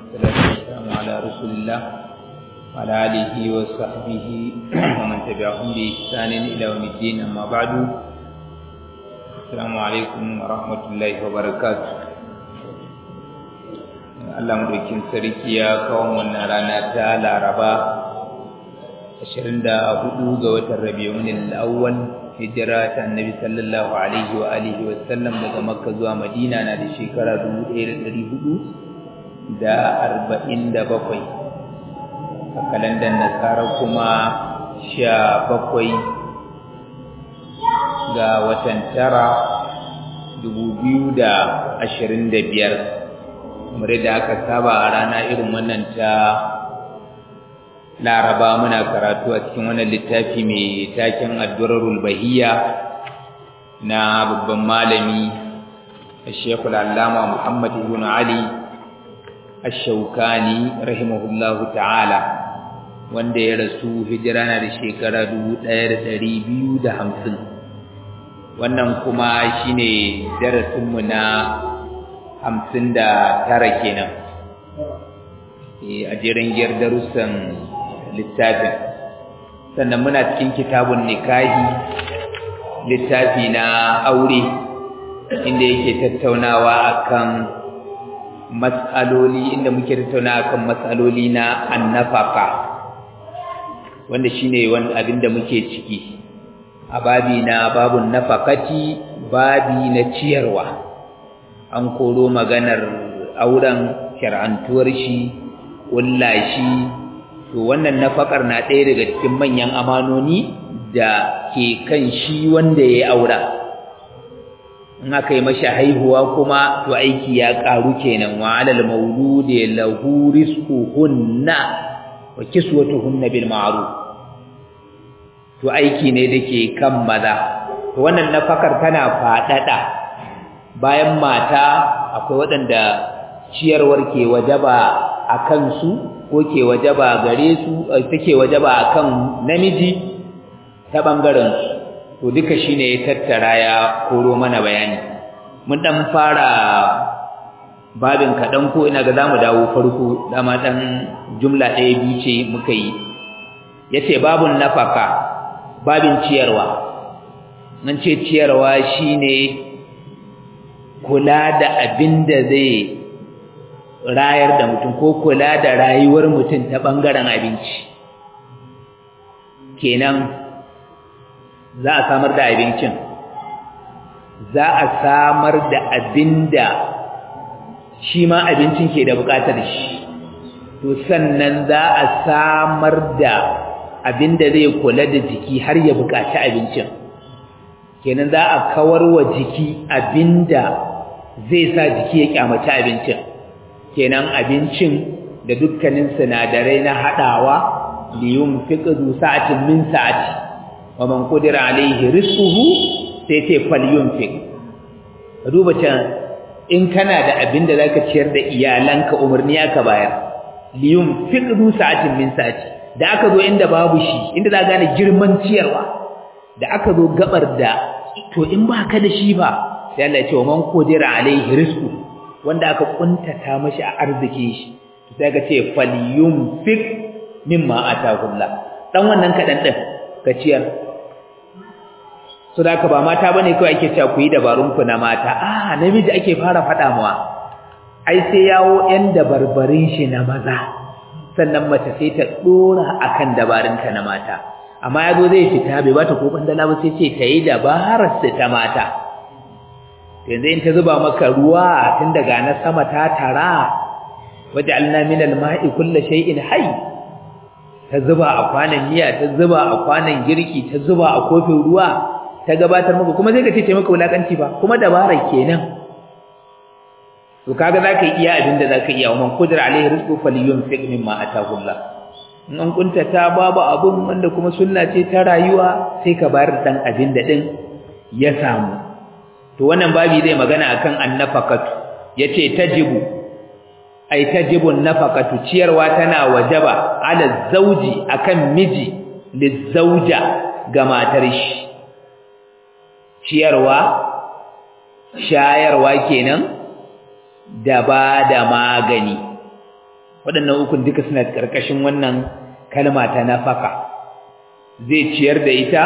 والصلاة والسلام على رسول الله وعلى آله وصحبه ومن تبعهم بإحسان إلى يوم الدين أما بعد السلام عليكم ورحمة الله وبركاته Allah mulkin sarki ya kawo wannan rana ta Laraba 24 ga watan Rabiul Awwal hijira ta Annabi sallallahu alaihi wa alihi wa sallam daga Makka zuwa Madina na da shekara 1400 da arba'in da bakwai a kalandar nasara kuma sha bakwai ga watan tara dubu biyu da ashirin da biyar kamar yadda aka saba a rana irin wannan ta laraba muna karatu a cikin wannan littafi mai taken addurarul bahiya na babban malami Sheikhul Allama Muhammad ibn Ali Ash-Shawkani rahimahullahu ta'ala wanda ya rasu hijira na da shekara 1250 wannan kuma shine darasin mu na 59 kenan a jerin giyar darussan littafin sannan muna cikin kitabun nikahi littafi na aure inda yake tattaunawa akan matsaloli inda muke tattauna akan matsaloli na annafaka wanda shine wani abin da muke ciki a babi na babun nafakati babi na ciyarwa an koro maganar auren shar'antuwar shi ƙulla shi to wannan nafakar na ɗaya daga cikin manyan amanoni da ke kan shi wanda ya yi aura in aka yi mashi haihuwa kuma to aiki ya karu kenan wa alal mauludi lahu rizquhunna wa kiswatuhunna bil ma'ruf to aiki ne dake kan maza to wannan nafakar tana fadada bayan mata akwai waɗanda ciyarwar ke wajaba akan su ko ke wajaba gare su take wajaba akan namiji ta bangaren su to duka shine ya tattara ya koro mana bayani mun dan fara babin kadan ko ina ga zamu dawo farko dama dan jumla ɗaya biyu ce muka yi yace babun nafaka babin ciyarwa nan ce ciyarwa shine kula da abin da zai rayar da mutum ko kula da rayuwar mutum ta bangaren abinci kenan za a samar da abincin za a samar da abinda shi ma abincin ke da bukatar shi to sannan za a samar da abinda zai kula da jiki har ya bukaci abincin kenan za a kawar wa jiki abinda zai sa jiki ya kyamaci abincin kenan abincin da dukkanin sinadarai na hadawa liyun fiqdu sa'atin min sa'ati wa man qadira alayhi rizquhu sai ce falyunfiq ka duba can in kana da abin da zaka ciyar da iyalanka umarni aka bayar liyunfiq du sa'atin min sa'ati da aka zo inda babu shi inda za gane girman ciyarwa da aka zo gabar da to in ba ka da shi ba sai Allah ya ce wa man qadira alayhi rizqu wanda aka kuntata mashi a arziki shi sai ka ce falyunfiq mimma atahullah dan wannan kadan din ka ciyar so da ba mata bane kawai ake cewa ku yi dabarun ku na mata ah namiji ake fara fada mawa ai sai yawo yan dabarbarin shi na maza sannan mace sai ta dora akan dabarun ta na mata amma yazo zai fita bai bata ko bandala ba sai ce ta yi dabarar sa ta mata yanzu in ta zuba maka ruwa tun daga na sama ta tara waja'alna minal ma'i kulli shay'in hayy ta zuba a kwanan miya ta zuba a kwanan girki ta zuba a kofin ruwa ta gabatar maka kuma sai ka ce maka wulakanci ba kuma dabarar kenan to kaga zaka iya abinda zaka iya man qudra alaihi rizqu falyunfiq mimma ataahu Allah in an kuntata babu abun wanda kuma sunna ce ta rayuwa sai ka bayar dan abinda din ya samu to wannan babi zai magana akan annafaqatu yace tajibu ai tajibu nafaqatu ciyarwa tana wajaba ala zauji akan miji lizauja ga matar shi ciyarwa shayarwa kenan da ba da magani waɗannan ukun duka suna ƙarƙashin wannan kalma ta nafaka zai ciyar da ita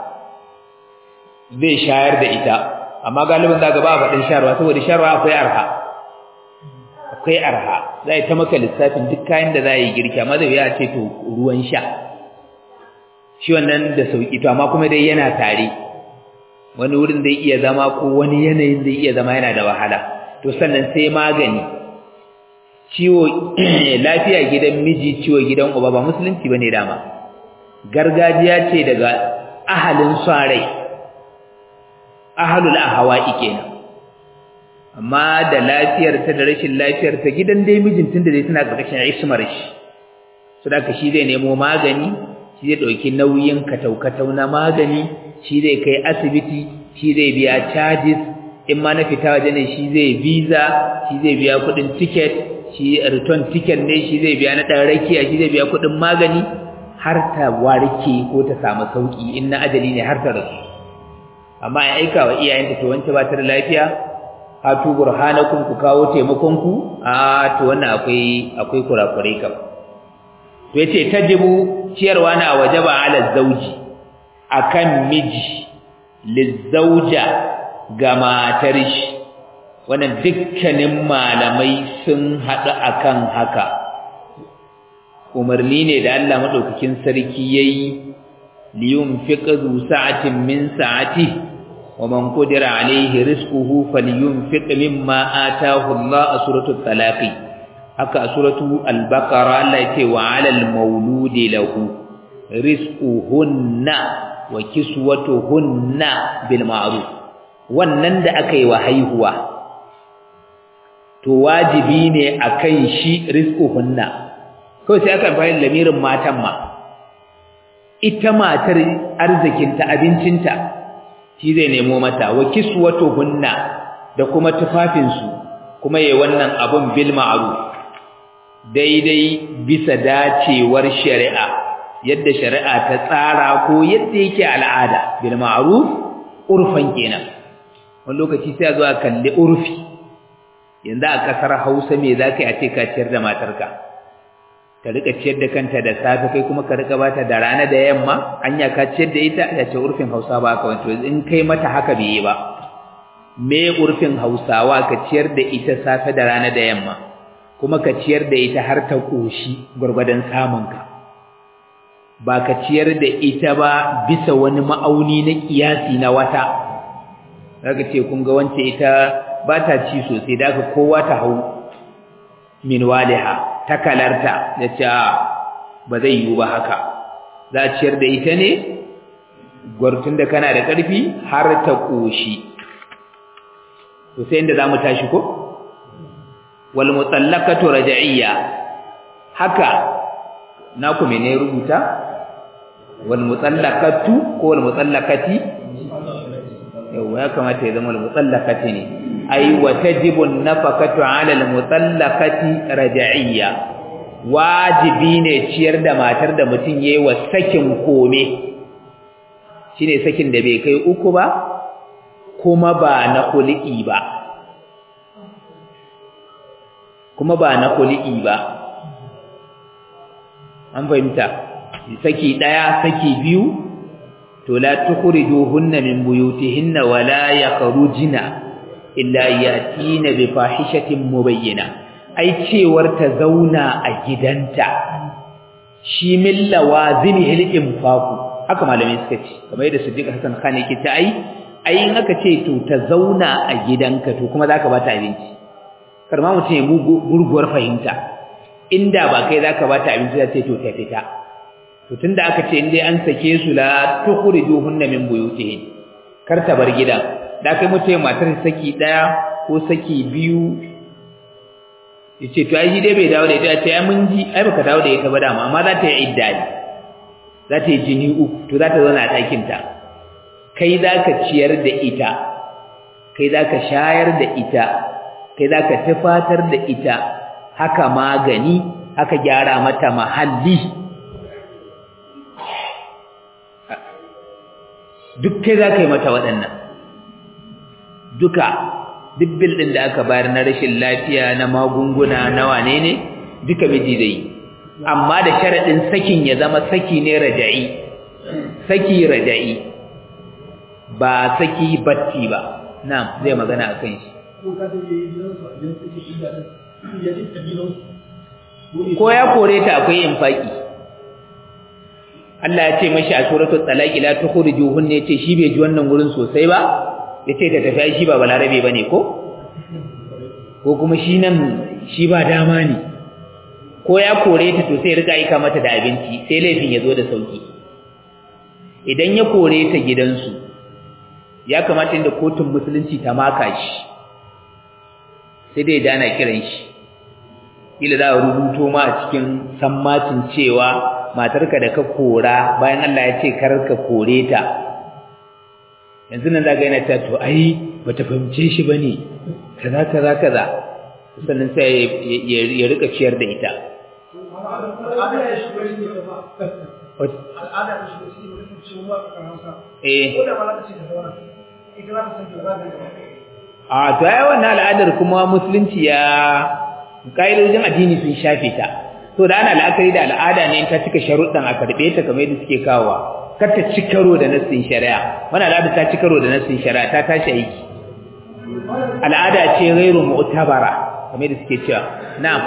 zai shayar da ita amma galibin za ga ba faɗin sharwa saboda sharwa akwai arha akwai arha za ta maka lissafin duk kayan da za yi girki amma zai ya ce to ruwan sha shi wannan da sauki to amma kuma dai yana tare wani wurin zai iya zama ko wani yanayin zai iya zama yana da wahala to sannan sai magani ciwo lafiya gidan miji ciwo gidan uba ba musulunci bane dama gargajiya ce daga ahalin sarai ahalul ahwa'i kenan amma da lafiyar ta da rashin lafiyar ta gidan dai mijin tunda dai tana karkashin ismar shi saboda shi zai nemo magani shi zai dauki nauyin kataukatau na magani shi zai kai asibiti shi zai biya charges in ma na fita waje ne shi zai visa shi zai biya kudin ticket shi return ticket ne shi zai biya na dan rakiya shi zai biya kudin magani har ta warke ko ta samu sauki in na ajali ne har ta rasu amma ya aika wa iyayenta to wance ba ta da lafiya hatu burhanakum ku kawo taimakon ku a to wannan akwai akwai kurakurai kam to yace tajibu ciyarwa na wajaba ala zauji akan miji lizauja ga matar shi wannan dukkanin malamai sun haɗu akan haka umarni ne da Allah madaukakin sarki yayi liyunfiq zu sa'atin min sa'atihi ومن قدر عليه رزقه فلينفق مما آتاه الله سورة الطلاق haka suratu al-baqara Allah yake wa 'alal mauludi lahu rizquhunna wa kiswatuhunna bil ma'ruf wannan da aka yi wa haihuwa to wajibi ne akan shi rizquhunna kawai sai aka bayyana lamirin matan ma ita matar arzikinta abincinta shi zai nemo mata wa kiswatuhunna da kuma tufafinsu kuma yayi wannan abun bil ma'ruf daidai bisa dacewar shari'a yadda shari'a ta tsara ko yadda yake al'ada bil ma'ruf urfan kenan wani lokaci sai a zo a kalli urfi yanzu a kasar Hausa me zaka yi a ce ka ciyar da matarka ta rika ciyar da kanta da safe kai kuma ka rika bata da rana da yamma anya ka ciyar da ita ya ce urfin Hausa ba ka wato in kai mata haka bai yi ba me urfin Hausawa ka ciyar da ita safe da rana da yamma kuma ka ciyar da ita har ta koshi gurgurdan samunka ba ka ciyar da ita ba bisa wani ma'auni na kiyasi na wata zaka ce kun ga wance ita ba ta ci sosai da kowa ta hau min waliha takalarta da ce ba zai yiwu ba haka za a ciyar da ita ne gwartun da kana da ƙarfi har ta ƙoshi to sai inda za mu tashi ko wal mutallaqatu raj'iyya haka na ku mene rubuta wal mutallaqatu ko wal mutallaqati yau ya kamata ya zama wal mutallaqati ne ay wa tajibu an-nafaqatu 'ala al-mutallaqati raj'iyya wajibi ne ciyar da matar da mutum yayi wa sakin kome shine sakin da bai kai uku ba kuma ba na khul'i ba kuma ba na khul'i ba an fahimta saki daya saki biyu to la tukhrijuhunna min buyutihinna wa la yakhrujna illa yatina bi fahishatin mubayyina ai cewar ta zauna a gidanta shi min lawazimi al-infaqu haka malamai suka ce kamar yadda Siddiq Hassan Khan yake ta ai ai in aka ce to ta zauna a gidanka to kuma zaka bata abinci karma mutum ya gurguwar fahimta inda ba kai zaka bata abinci za ce to ta fita to tunda aka ce indai an sake su la tukhrijuhunna min buyutihin kar ta bar gidan da kai mutum matar saki daya ko saki biyu yace to ai dai bai dawo da ita ce ai mun ji ai baka dawo da ita ba dama amma za ta yi idda ne za ta yi jini uku to za ta zauna a ɗakin ta kai za ka ciyar da ita kai za ka shayar da ita kai za ka tufatar da ita haka magani haka gyara mata mahalli duk kai za ka yi mata waɗannan duka duk bil ɗin da aka bayar na rashin lafiya na magunguna na wane ne duka miji zai amma da sharadin sakin ya zama saki ne raja'i saki raja'i ba saki batti ba na'am zai magana akan shi ko ya kore ta akwai infaki Allah ya ce mashi a suratul talaq la tukhrijuhun ne ce shi bai ji wannan wurin sosai ba yace ta tafi shi ba balarabe bane ko ko kuma shi nan shi ba dama ne ko ya kore ta to sai rika aika mata da abinci sai laifin ya zo da sauki idan ya kore ta gidansu ya kamata inda kotun musulunci ta maka shi sai dai dana kiran shi ila za a rubuto ma a cikin sammacin cewa matarka da ka kora bayan Allah ya ce kar ka kore ta yanzu nan zaga yana ta to ai bata fahimce shi bane kaza kaza kaza sannan sai ya rika ciyar da ita a to ai wannan al'adar kuma musulunci ya kaidojin addini sun shafe ta to da ana la'akari da al'ada ne in ta cika sharuɗan a karɓe ta kamar yadda suke kawowa kar ta ci karo da nassin shari'a wannan al'ada ta ci karo da nassin shari'a ta tashi aiki al'ada ce ghairu mu'tabara kamar yadda suke cewa na'am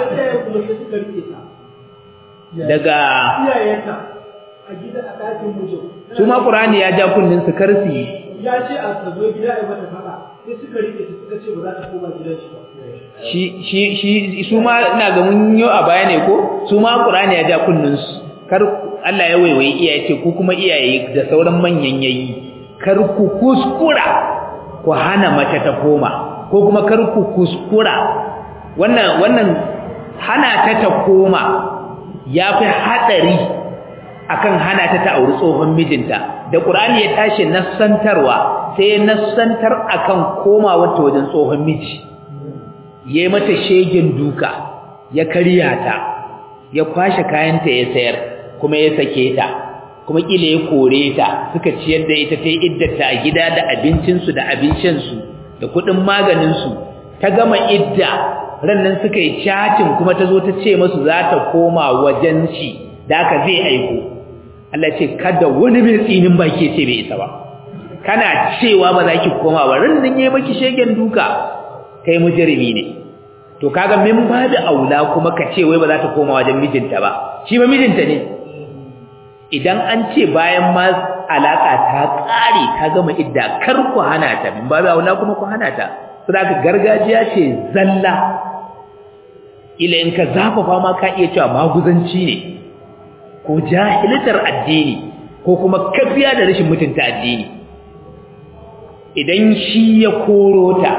daga iyayenta a gida a ɗakin mijin su ma qur'ani ya ja kunnin su karsi ya ce a sabo gida a mata fada sai suka rike ta suka ce ba za ta koma gidan shi ba shi shi shi su ma ina ga mun yi a baya ne ko su ma qur'ani ya ja kunnin su kar Allah ya waiwayi iyaye ce ku kuma iyaye da sauran manyan yayi kar ku kuskura ku hana mace ta koma ko kuma kar ku kuskura wannan wannan hana ta ta koma yafi hadari akan hana ta ta auri tsohon mijinta da Qur'ani ya tashi nassantarwa sai ya nassantar akan komawa ta wajen tsohon miji yayi mata shegen duka ya karya ta ya kwashe kayanta ya sayar kuma ya sake ta kuma kila ya kore ta suka ciyar da ita ta iddata a gida da abincin su da abincin su da kudin maganin su ta gama idda rannan suka yi chatting kuma ta zo ta ce musu za ta koma wajen shi da aka zai aiko Allah ce kada wani mai tsinin baki ce bai isa ba kana cewa ba za ki koma ba rannan yayi maki shegen duka kai mujrimi ne to kaga min ba da aula kuma ka ce wai ba za ta koma wajen mijinta ba shi ba mijinta ne idan an ce bayan ma alaka ta kare ta gama idda kar ku hana ta min ba da aula kuma ku hana ta saboda gargajiya ce zalla ila in ka zafafa ma ka iya cewa maguzanci ne ko jahiltar addini ko kuma kafiya da rashin mutunta addini idan shi ya koro ta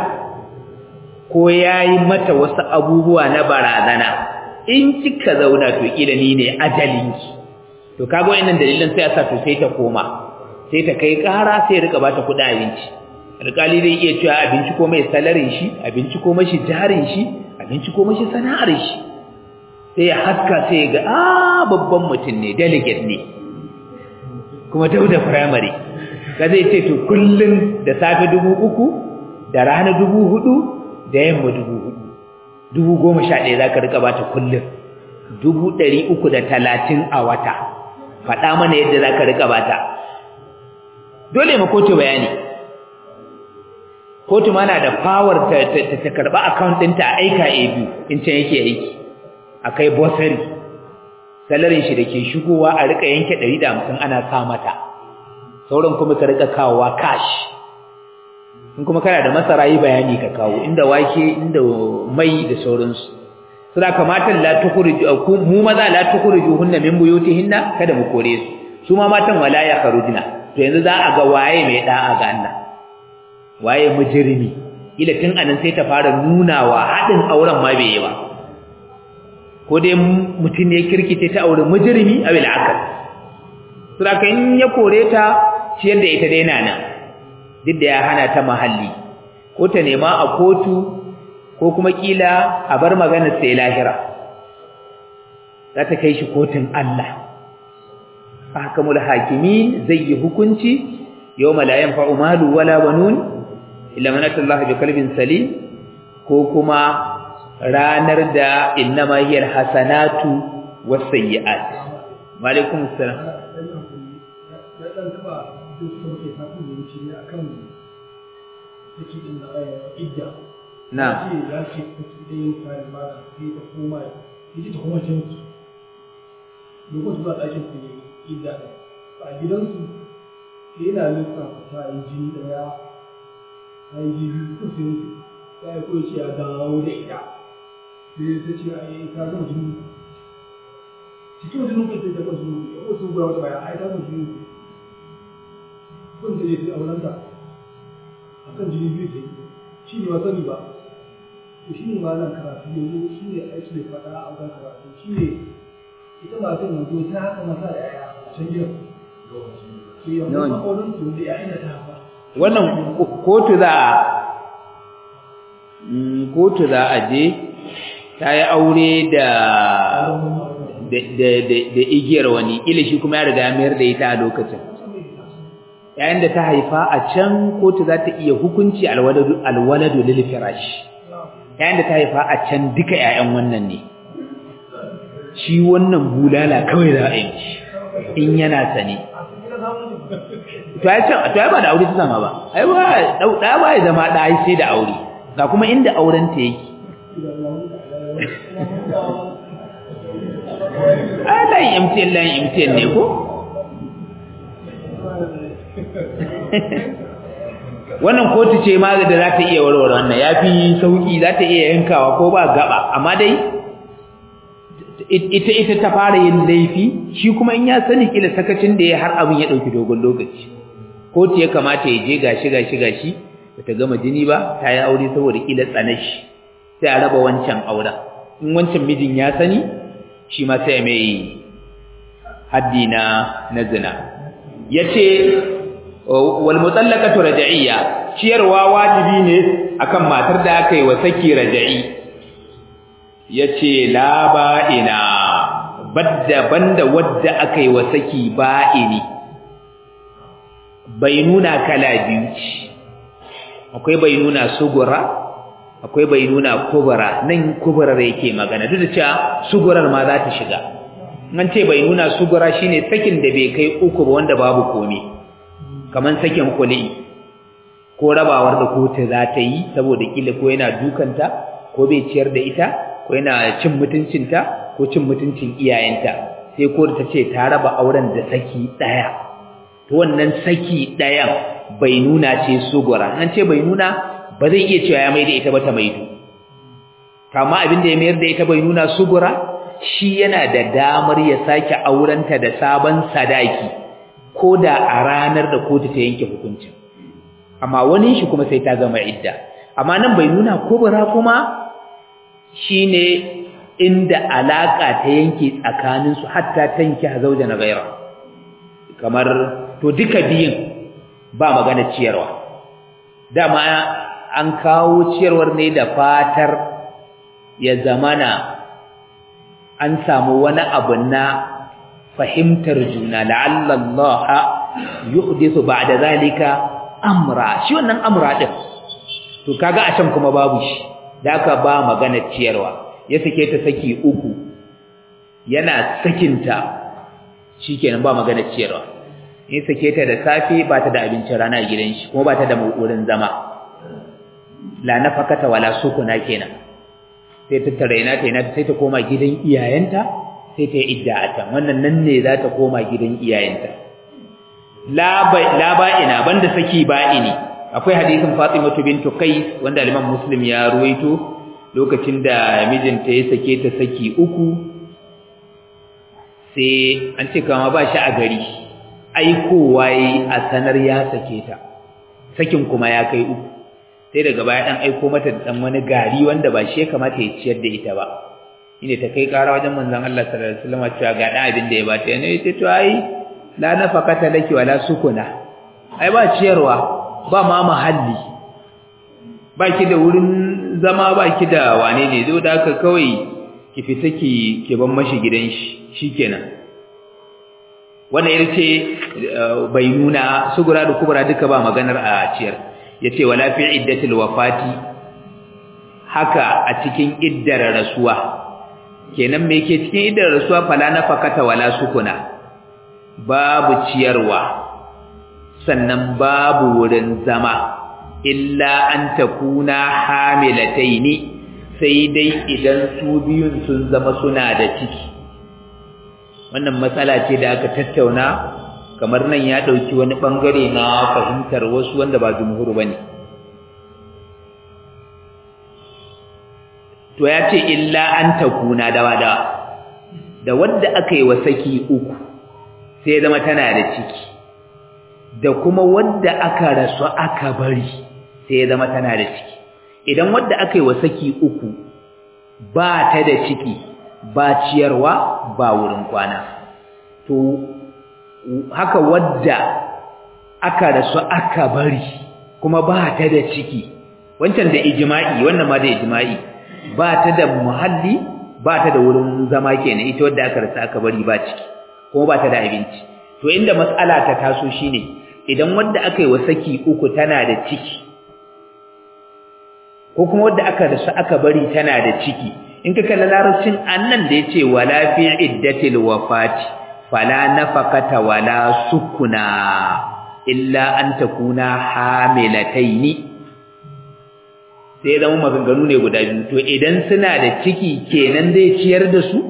ko yayi mata wasu abubuwa na barazana in kika zauna to kila ni ne ajalinki to kaga wayannan dalilan sai ya sa to sai ta koma sai ta kai ƙara sai rika bata kuɗin abinci alƙali zai iya cewa abinci ko mai salarin shi abinci ko mashi jarin shi abinci ko mashi sana'ar shi sai ya haska sai ya ga a babban mutum ne delegate ne kuma dauda primary ka zai ce to kullun da safe dubu uku da rana dubu hudu da yamma dubu hudu dubu goma sha ɗaya za ka rika bata kullun dubu ɗari uku da talatin a wata faɗa mana yadda za ka rika bata dole ma kotu bayani kotu ma na da power ta ta karɓa account ɗinta a aika a biyu in can yake aiki akai bosari salarin shi dake shigowa a rika yanke 150 ana sa mata sauran kuma ka rika kawowa cash in kuma kana da masara yi bayani ka kawo inda wake inda mai da sauransu suna kamata la tukhriju mu maza la tukhrijuhunna min buyutihinna kada mu kore su su ma matan wala ya kharujna to yanzu za a ga waye mai da'a ga Allah waye mujrimi ila tun anan sai ta fara nunawa hadin auren ma bai yi ba ko dai mutum ne kirkice ta aure mujrimi aw al-akal saboda in ya kore ta ciyar da ita dai nan duk da ya hana ta mahalli ko ta nema a kotu ko kuma kila a bar magana sai lahira za ta kai shi kotun Allah ahkamul hakimin zai yi hukunci yawma la yanfa'u malu wala banun illa man atallaha bi qalbin salim ko kuma ranar da innama hiyal hasanatu wasayyi'at wa alaikum assalam ya dan taba duk da muke fatan da wuce ne akan take din da idda na ce ya ce take da yin fara ba sai ta koma sai ta koma can su lokacin ba ɗakin su ne idda a gidansu sai yana lissafa ta yi jini ɗaya ta yi jini ko sai ta yi ko ce ya dawo da ita sai ta ce a yi ta gama jini cikin jinin kai ta gama jini ya wasu gura wata baya a yi ta gama jini kun ta je ta auren ta a kan jini biyu ta yi shi ne ba sani ba to shi ne malam karatu yanzu shi ne aiki da faɗa a wajen karatu shi ne ita matan yanzu ta haka masa da yaya can gidan to yanzu Nawa ne? auren su da yayin da ta haifa wannan ko- kotu za a Mm, kotu za a je ta yi aure da da da- da- da igiyar wani ila shi kuma ya riga ya mayar da ita a lokacin yayin da ta haifa a can kotu za ta iya hukunci alwaladu alwaladu lil firash yayin da ta haifa a can duka ƴaƴan wannan ne shi wannan bulala kawai za a yi mishi in yana sane to ai can to ai ba da aure ta zama ba ai ba dau da ba ya zama da ai sai da aure ga kuma inda auren ta yake ai layin MTN layin MTN ne ko wannan kotu ce ma da za ta iya warware wannan yafi sauki za ta iya yankawa ko ba gaba amma dai ita ita ta fara yin laifi shi kuma in ya sani kila sakacin da ya har abin ya dauki dogon lokaci kotu ya kamata ya je gashi gashi gashi bata gama jini ba ta yi aure saboda kila tsanashi sai a raba wancan auren in wancan mijin ya sani shi ma sai mai haddi na na zina yace wal mutallaqatu raj'iyya ciyarwa wajibi ne akan matar da aka yi wa saki raj'i yace la ba'ina badda banda wadda aka yi wa saki ba'ini bainuna kala biyu ce akwai bainuna sugura akwai bainuna kubra nan kubrar yake magana duk da cewa sugurar ma za ta shiga an ce bainuna sugura shine sakin da bai kai uku ba wanda babu komai kaman sakin kuli ko rabawar da kotu za ta yi saboda kila ko yana dukanta ko bai ciyar da ita ko yana cin mutuncinta ko cin mutuncin iyayenta sai ko ta ce ta raba auren da saki daya to wannan saki dayan bai nuna ce sugura an ce bai nuna ba zai iya cewa ya maida ita ba ta maido kama abin da ya mayar da ita bai nuna sugura shi yana da damar ya sake aurenta da sabon sadaki ko da a ranar da kotu ta yanke hukuncin amma wani shi kuma sai ta gama idda amma nan bai nuna kubura kuma shine inda alaka ta yanke tsakanin su hatta tanki zauja na gaira kamar to duka biyin ba magana ciyarwa dama an kawo ciyarwar ne da fatar ya zamana an samu wani abu na fahimtar juna la'alla Allah yuhdithu ba'da zalika amra shi wannan amra din to kaga a can kuma babu shi da aka ba magana ciyarwa ya sake ta saki uku yana sakinta shikenan ba magana ciyarwa in sake ta da safe ba ta da abincin rana a gidan shi kuma ba ta da wurin zama la nafakata wala sukuna kenan sai ta taraina ta ina sai ta koma gidan iyayenta sai ta yi idda a can wannan nan ne za ta koma gidan iyayenta la ba'ina banda saki ba'ini akwai hadisin Fatimatu bintu Qais wanda Imam Muslim ya ruwaito lokacin da mijinta ya sake ta saki uku sai an ce kama ba shi a gari aikowa yi a sanar ya sake ta sakin kuma ya kai uku sai daga baya dan aiko mata da dan wani gari wanda ba shi ya kamata ya ciyar da ita ba ine ta kai kara wajen manzon Allah sallallahu alaihi wasallam cewa ga dan abin da ya bata yana yace to ai la nafaqata laki wala sukuna ai ba ciyarwa ba ma mahalli ba ki da wurin zama ba ki da wane ne zo da haka kawai ki fita ki ki ban mashi gidan shi shikenan wannan yace bai nuna sugura da kubra duka ba maganar a ciyar yace wala fi iddatil wafati haka a cikin iddar rasuwa kenan me ke cikin iddar rasuwa fala nafaqata wala sukuna babu ciyarwa sannan babu wurin zama illa an takuna hamilataini sai dai idan su biyun sun zama suna da ciki wannan matsala ce da aka tattauna kamar nan ya dauki wani bangare na fahimtar wasu wanda ba jumhur bane to ya ce illa an takuna dawa dawa da wadda aka yi wa saki uku sai zama tana da ciki da kuma wadda aka rasu aka bari sai zama tana da ciki idan wadda aka yi wa saki uku ba ta da ciki ba ciyarwa ba wurin kwana to haka wadda aka rasu aka bari kuma ba ta da ciki wancan da ijma'i wannan ma da ijma'i ba ta da muhalli ba ta da wurin zama kenan ita wadda aka rasu aka bari ba ciki kuma ba ta da abinci to inda mas'ala ta taso shine idan wadda aka yi wa saki uku tana da ciki ko kuma wadda aka rasu aka bari tana da ciki in ka kalla larabcin annan da yace wala fi iddatil wafati fala nafaqata wala sukuna illa an takuna hamilataini sai zama maganganu ne guda biyu to idan suna da ciki kenan zai ciyar da su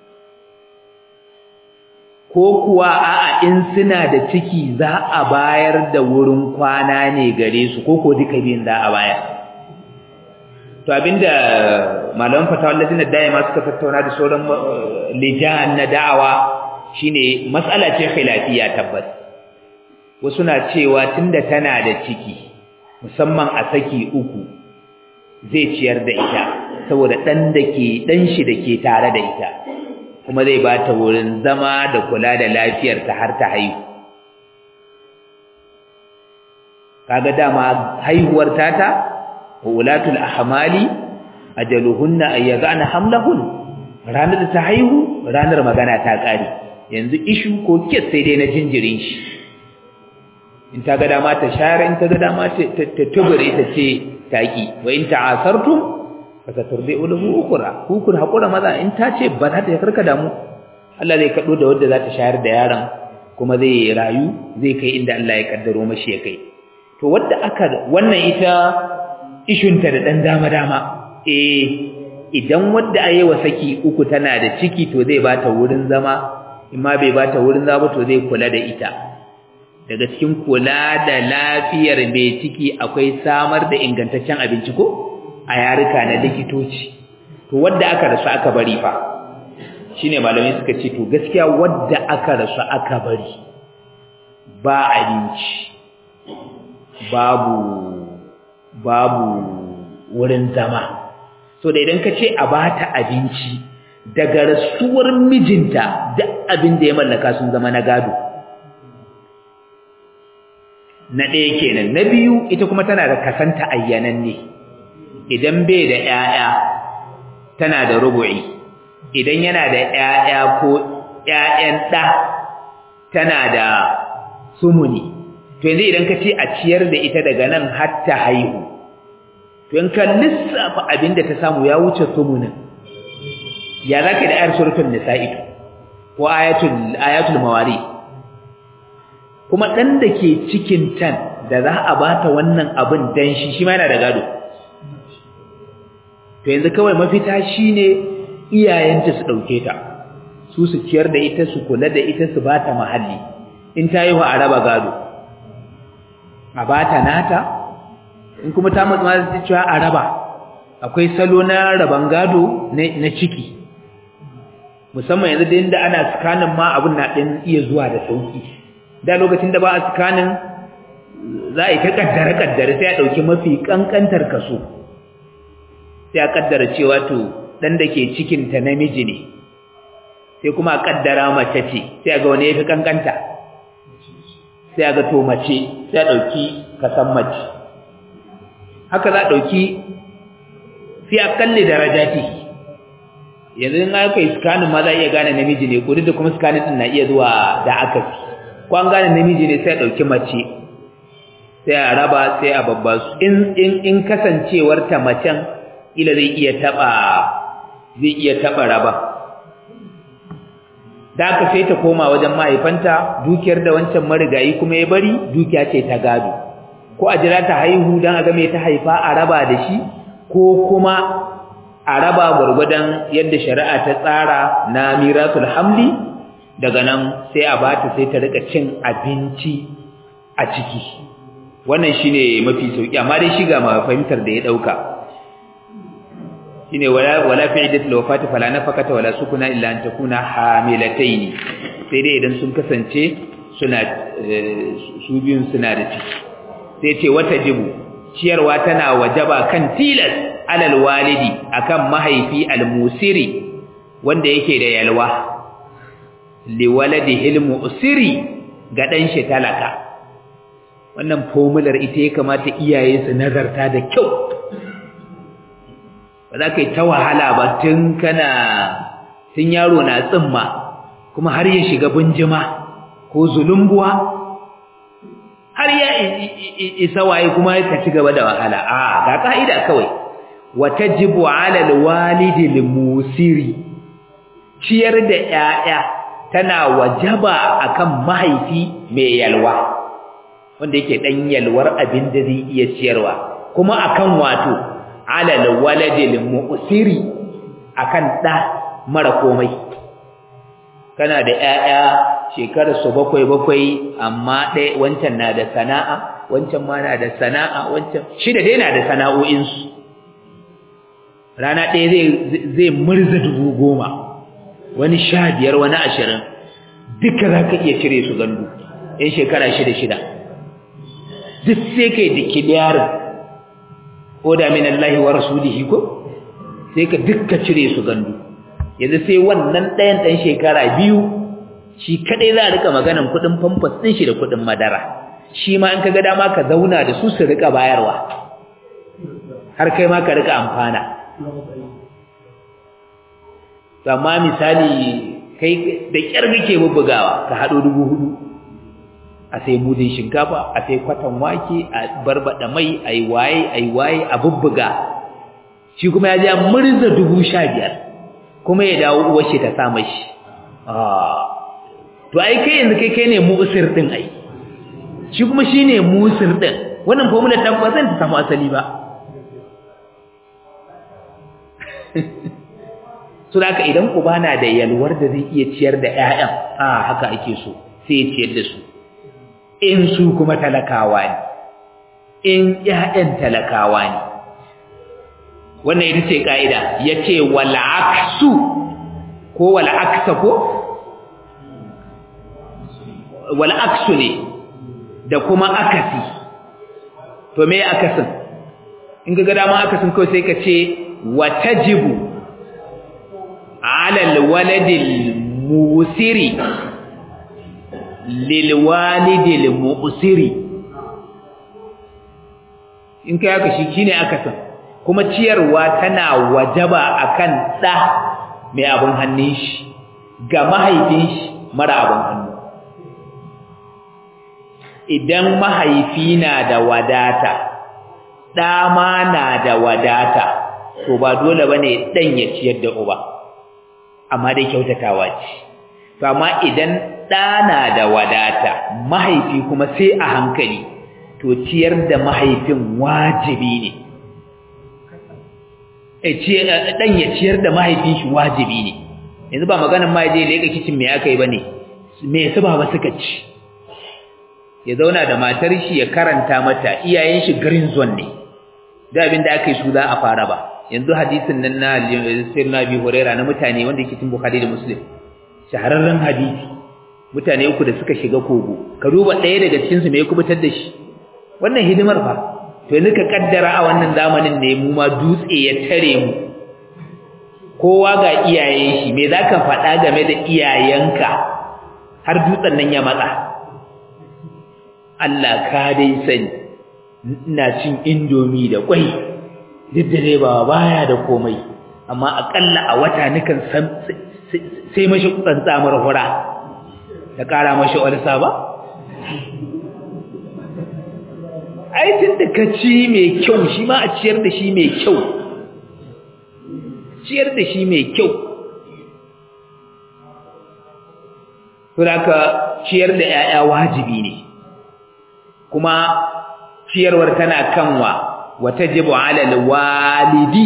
ko kuwa a'a in suna da ciki za a bayar da wurin kwana ne gare su ko ko duka biyun za a bayar to abinda malaman fatawar ladina daima suka tattauna da sauran lijan na da'awa shine mas'ala ce khilafiya tabbas wasu na cewa tunda tana da ciki musamman a saki uku zai ciyar da ita saboda dan dake dan shi dake tare da ita kuma zai ba ta wurin zama da kula da lafiyar ta har ta haihu kaga dama haihuwar tata ulatul ahmali ajaluhunna ayyazana hamlahun ranar da ta haihu ranar magana ta kare yanzu ishu ko kes sai dai na jinjirin shi in ta ga dama ta share in ta ga dama ta tubure ta ce taki wa in ta'asartum fasaturdi uluhu ukura hukun hakura maza in ta ce ba za ta karka damu Allah zai kado da wanda za ta shayar da yaron kuma zai rayu zai kai inda Allah ya kaddaro mashi ya kai to wanda aka wannan ita ishunta da dan dama dama eh idan wanda ayi wa saki uku tana da ciki to zai bata wurin zama imma bai bata wurin zama to zai kula da ita daga cikin kula da lafiyar mai ciki akwai samar da ingantaccen abinci ko a yarika na likitoci to wadda aka rasu aka bari fa shine malamai suka ce to gaskiya wadda aka rasu aka bari ba abinci babu babu wurin zama so da idan ka ce a bata abinci daga rasuwar mijinta duk abin da ya mallaka sun zama na gado na ɗaya kenan na biyu ita kuma tana da kasanta ayyanan ne idan bai da ƴaƴa tana da rubu'i idan yana da ƴaƴa ko ƴaƴan ɗa tana da sumuni to yanzu idan ka ce a ciyar da ita daga nan har ta haihu to in ka lissafa abin da ta samu ya wuce sumunin ya zaka da ayar suratul nisa'i ko ayatul ayatul mawari kuma dan da ke cikin tan da za a bata wannan abin dan shi shi ma yana da gado to yanzu kawai mafita shine iyayenta su dauke ta su su ciyar da ita su kula da ita su bata mahalli in ta yi wa araba gado a bata nata in kuma ta matsa ma cewa araba akwai salo na raban gado na ciki musamman yanzu da inda ana scanning ma abun na din iya zuwa da sauki da lokacin da ba a scanning za a yi ta kaddare kaddare sai a dauki mafi kankantar kaso sai a kaddara cewa to dan da ke cikin ta namiji ne sai kuma a kaddara mace ce sai a ga wani yafi kankanta sai a ga to mace sai a dauki kasan mace haka za a dauki sai a kalle darajati yanzu in aka yi scanning ma za a iya gane namiji ne ko duk da kuma scanning din na iya zuwa da akasi ko an gane namiji ne sai a dauki mace sai a raba sai a babba su in in in kasancewar ta macen ila zai iya taba zai iya taba raba da aka sai ta koma wajen mahaifanta dukiyar da wancan marigayi kuma ya bari dukiya ce ta gado ko a jira ta haihu don a game ta haifa a raba da shi ko kuma a raba gwargwadon yadda shari'a ta tsara na mirasul hamli daga nan sai a bata sai ta rika cin abinci a ciki wannan shine mafi sauki amma dai shiga ma fahimtar da ya dauka shine wala wala fi iddatil wafati fala nafaqata wala sukuna illa an takuna hamilataini sai dai idan sun kasance suna su biyun suna da ciki sai ce wata jibu ciyarwa tana wajaba kan tilas alal walidi akan mahaifi almusiri wanda yake da yalwa liwaladihi almusiri ga dan shi talaka wannan formular ita ya kamata iyaye su nazarta da kyau ba za ka yi ta wahala ba tun kana tun yaro na tsimma kuma har ya shiga bunjima ko zulumbuwa har ya isa waye kuma ka ci gaba da wahala a ga ka'ida kawai watajibu ala alwalidi limusiri ciyar da 'ya'ya tana wajaba akan mahaifi mai yalwa wanda yake dan yalwar abin da zai iya ciyarwa kuma akan wato ala alwaladi limusiri akan da mara komai kana da 'ya'ya shekarar su bakwai bakwai amma ɗaya wancan na da sana'a wancan ma na da sana'a wancan shida dai na da sana'o'insu rana ɗaya zai zai murza dubu goma wani sha biyar wani ashirin duka za ka iya cire su gandu yan shekara shida shida duk sai kai da kiliyarin ko da min Allah wa rasulihi ko sai ka dukka cire su gandu yanzu sai wannan ɗayan ɗan shekara biyu shi kadai za a rika maganan kuɗin famfas ɗin shi da kuɗin madara shi ma in ka ga dama ka zauna da su su rika bayarwa har kai ma ka rika amfana amma misali kai da kyar kake bubbugawa ka haɗo dubu hudu a sai mudin shinkafa a sai kwatan wake a barbada mai a yi waye a yi waye a bubbuga shi kuma ya ja murza dubu sha biyar kuma ya dawo uwar shi ta sa mashi to ai kai yanzu kai kai ne musir din ai shi kuma shine musir din wannan formula ta ba zan ta samu asali ba so da haka idan uba na da yalwar da zai iya ciyar da ƴaƴan a haka ake so sai ya ciyar da su in su kuma talakawa ne in ƴaƴan talakawa ne wannan ita ce ka'ida yace wal aksu ko wal aksa ko wal aksu ne da kuma akasi to me akasin in ga dama akasin kawai sai ka ce watajibu ala alwaladil musiri lilwalidil mu'siri in kai haka shi shine akasin kuma ciyarwa tana wajaba akan da mai abin hannun shi ga mahaifin shi mara abin hannu idan mahaifi na da wadata ɗa ma na da wadata to ba dole bane dan ya ciyar da uba amma dai kyautatawa ce to amma idan ɗa na da wadata mahaifi kuma sai a hankali to ciyar da mahaifin wajibi ne dan ya ciyar da mahaifin shi wajibi ne yanzu ba maganar ma je leka kicin me aka yi bane me su ba suka ci ya zauna da matar shi ya karanta mata iyayen shi green zone ne da abin da aka yi su za a fara ba yanzu hadisin nan na sirna bi huraira na mutane wanda yake cikin bukhari da muslim shahararren hadisi mutane uku da suka shiga kogo ka duba ɗaya daga cikin su me ya kubutar da shi wannan hidimar fa to yanzu ka kaddara a wannan zamanin ne mu ma dutse ya tare mu kowa ga iyayen shi me zaka faɗa game da iyayenka har dutsen nan ya matsa Allah ka dai sani ina cin indomi da kwai duk da dai ba baya da komai amma akalla a wata nukan sai mashi tsantsamar hura ta kara mashi olsa ba ai tun da ka ci mai kyau shi ma a ciyar da shi mai kyau ciyar da shi mai kyau saboda ciyar da 'ya'ya wajibi ne kuma ciyarwar tana kanwa watajibu ala alwalidi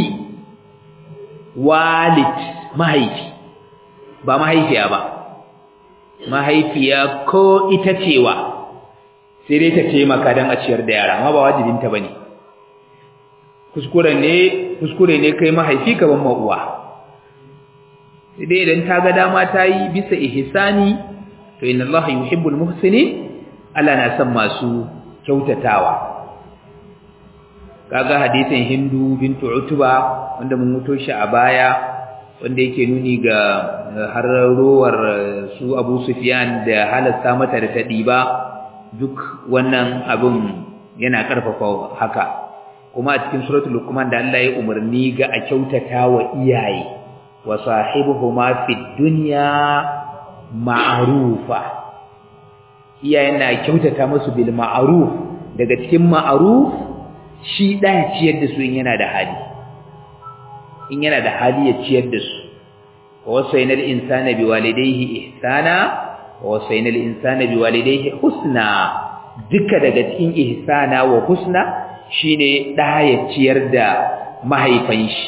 walid mahaifi ba mahaifiya ba mahaifiya ko ita cewa sai dai ta taimaka don a ciyar da yara amma ba wajibinta bane kuskure ne kuskure ne kai mahaifi ka ban uwa sai dai idan ta ga dama ta yi bisa ihsani to inna allaha yuhibbul muhsinin Allah na son masu kyautatawa kaga hadisin Hindu bintu Utba wanda mun muto shi a baya wanda yake nuni ga harrowar su Abu Sufyan da halasta mata da ta diba duk wannan abin yana karfafa haka kuma a cikin suratul Luqman da Allah ya umarni ga a kyautatawa iyaye wa sahibuhuma fid dunya ma'rufa iyayen na kyautata musu bil ma'ruf daga cikin ma'ruf shi ɗaya ciyar da su in yana da hali in yana da hali ya ciyar da su wa wasainal insana biwalidayhi ihsana wa wasainal insana biwalidayhi husna duka daga cikin ihsana wa husna shine ɗa ya ciyar da mahaifan shi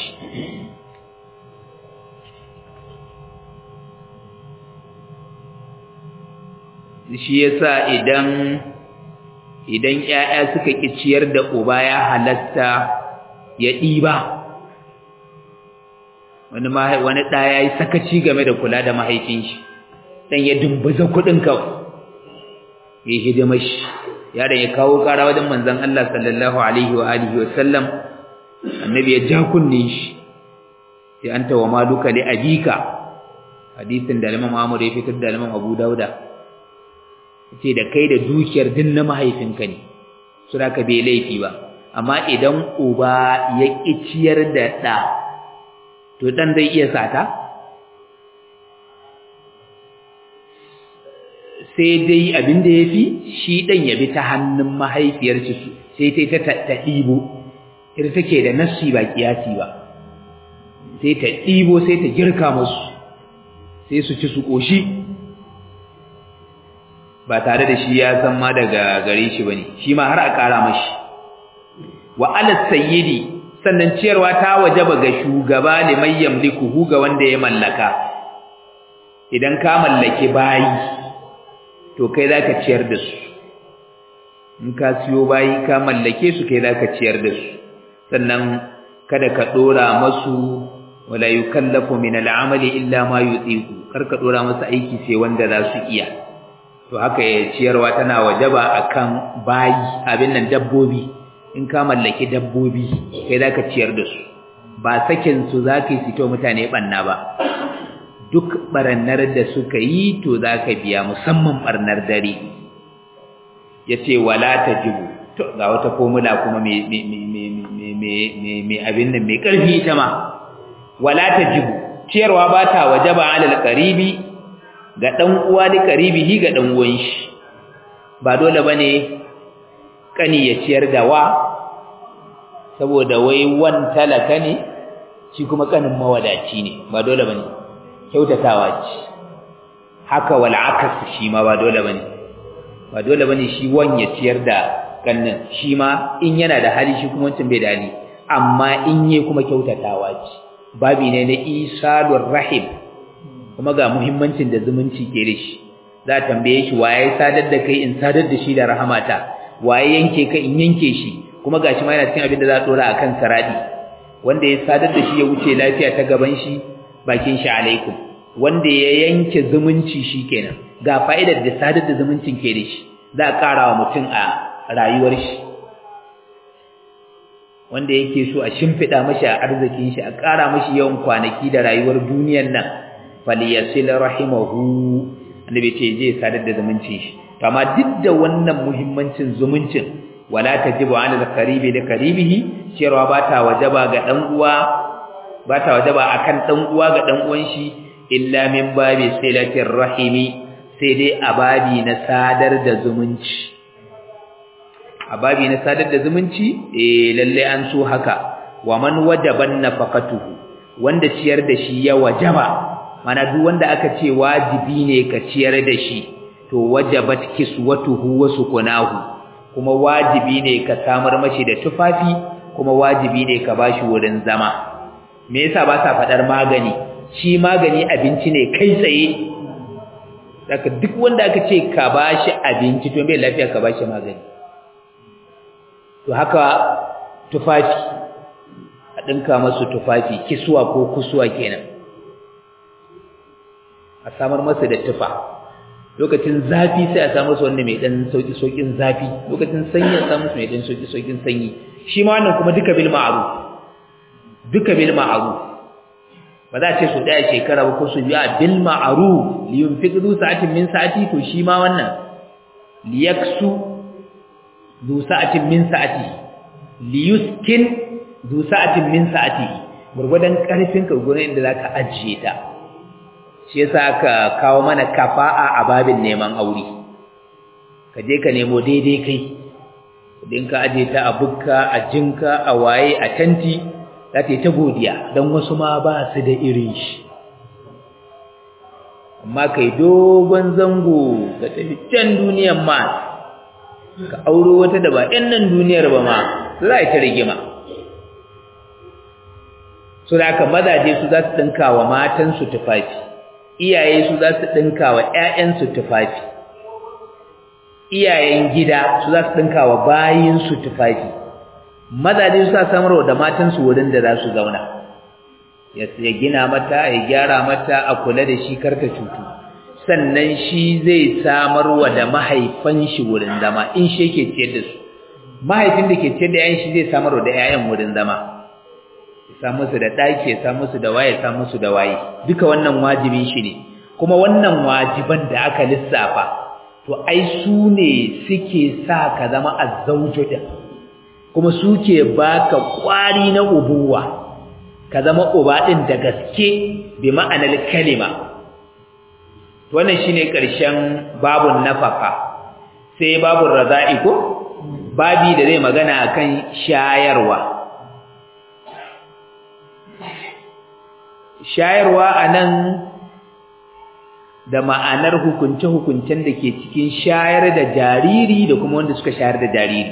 shi yasa idan idan ƴaƴa suka ki ciyar da uba ya halatta ya ɗiba wani wani ɗa ya yi sakaci game da kula da mahaifin shi dan ya dumbuza kuɗin kawai ya yi hidimar shi yaron ya kawo ƙara wajen manzon Allah sallallahu alaihi wa alihi wa sallam annabi ya ja kunne shi sai anta wa maluka li abika hadisin da Imam Ahmad ya fitar da Imam Abu Dauda ce da kai da dukiyar din na mahaifinka ne su da ka bai laifi ba amma idan uba ya ƙi ciyar da ɗa to ɗan zai iya sata sai dai abin da ya fi shi ɗan ya bi ta hannun mahaifiyar su sai ta ta ta ɗibo ita take da nassi ba kiyasi ba sai ta ɗibo sai ta girka musu sai su ci su ƙoshi ba tare da shi ya san ma daga gare shi bane shi ma har a ƙara mashi wa ala sayyidi sannan ciyarwa ta wajaba ga shugaba liman yamlikuhu ga wanda ya mallaka idan ka mallaki bayi to kai zaka ciyar da su in ka siyo bayi ka mallake su kai zaka ciyar da su sannan kada ka dora masu wala yukallafu min al'amali illa ma yutiqu kar ka dora masu aiki sai wanda za su iya to haka ya ciyarwa tana wajaba akan bayi abin nan dabbobi in ka mallaki dabbobi kai zaka ciyar da su ba sakin su zaka yi fito mutane banna ba duk barannar da suka yi to zaka biya musamman barnar dare yace wala tajibu to ga wata formula kuma me me me me me me abin nan mai karfi ita ma wala tajibu ciyarwa ba ta wajaba alal qaribi ga ɗan uwa da karibihi ga ɗan uwan shi ba dole bane kani ya ciyar da wa saboda wai wan talaka ne shi kuma kanin mawadaci ne ba dole bane kyautatawa ce haka wal akas shi ma ba dole bane ba dole bane shi wan ya ciyar da kannin shi ma in yana da hali shi kuma wancan bai da hali amma in yi kuma kyautatawa ce babi ne na isalur rahim kuma ga muhimmancin da zumunci ke da shi za a tambaye shi waye sadar da kai in sadar da shi da rahamata waye yanke ka in yanke shi kuma gashi ma yana cikin abin da za a dora akan saradi wanda ya sadar da shi ya wuce lafiya ta gaban shi bakin shi alaikum wanda ya yanke zumunci shikenan ga fa'idar da sadar da zumuncin ke da shi za a ƙara wa mutum a rayuwar shi wanda yake so a shimfiɗa mashi a arzikin shi a ƙara mashi yawan kwanaki da rayuwar duniyar nan falyasil rahimahu annabi ce je sadar da zumuncin shi to amma duk da wannan muhimmancin zumuncin wala tajibu ala al-qaribi da qaribihi cewa ba ta wajaba ga dan uwa ba ta wajaba akan dan uwa ga dan uwan shi illa min babi silatir rahimi sai dai ababi na sadar da zumunci ababi na sadar da zumunci eh lalle an so haka wa man wajaban nafaqatuhu wanda ciyar da shi ya wajaba mana duk wanda aka ce wajibi ne ka ciyar da shi to wajabat kiswatuhu wa sukunahu kuma wajibi ne ka samar mashi da tufafi kuma wajibi ne ka bashi wurin zama me yasa ba sa fadar magani shi magani abinci ne kai tsaye daga duk wanda aka ce ka bashi abinci to bai lafiya ka bashi magani to haka tufafi a dinka masu tufafi kiswa ko kusuwa kenan a samar masa da tufa lokacin zafi sai a samu su wanda mai dan sauki saukin zafi lokacin sanyi a samu su mai dan sauki saukin sanyi shi ma wannan kuma duka bil ma'ruf duka bil ma'ruf ba za a ce su daya shekara ba ko su biya bil ma'ruf li yunfiq du sa'atin min sa'ati to shi ma wannan li yaksu du sa'atin min sa'ati li yuskin du sa'atin min sa'ati gurgudan karfin ka gurin inda zaka ajiye ta shi yasa aka kawo mana kafa'a a babin neman aure ka je ka nemo daidai kai idan ka aje ta a bukka a jinka a waye a tanti za ta yi ta godiya don wasu ma ba su da irin shi amma kai dogon zango ka tafi can duniyan ma ka auro wata da ba 'yan nan duniyar ba ma za a yi ta rigima su da aka mazaje su za su ɗinka wa matansu tufafi iyaye su za su ɗinka wa ‘ya'yansu tufafi, iyayen gida su za su ɗinka wa bayinsu tufafi, mazaje su sa samarwa da matansu wurin da za su zauna, ya gina mata, ya gyara mata a kula da shi karta cutu, sannan shi zai samarwa da mahaifan shi wurin zama in shi yake ciyar da su, mahaifin da ke ciyar da ‘ya'yan shi zai samarwa da ‘ya'yan wurin zama. sa musu da ɗaki ya sa musu da waye sa musu da waye duka wannan wajibin shi ne kuma wannan wajiban da aka lissafa to ai su ne suke sa ka zama azzauju din kuma suke baka kwari na ubuwa ka zama uba din da gaske bi ma'anar kalima to wannan shine karshen babun nafaka sai babun raza'i ko babi da zai magana akan shayarwa shayarwa a nan da ma'anar hukunce-hukuncen da ke cikin shayar da jariri da kuma wanda suka shayar da jariri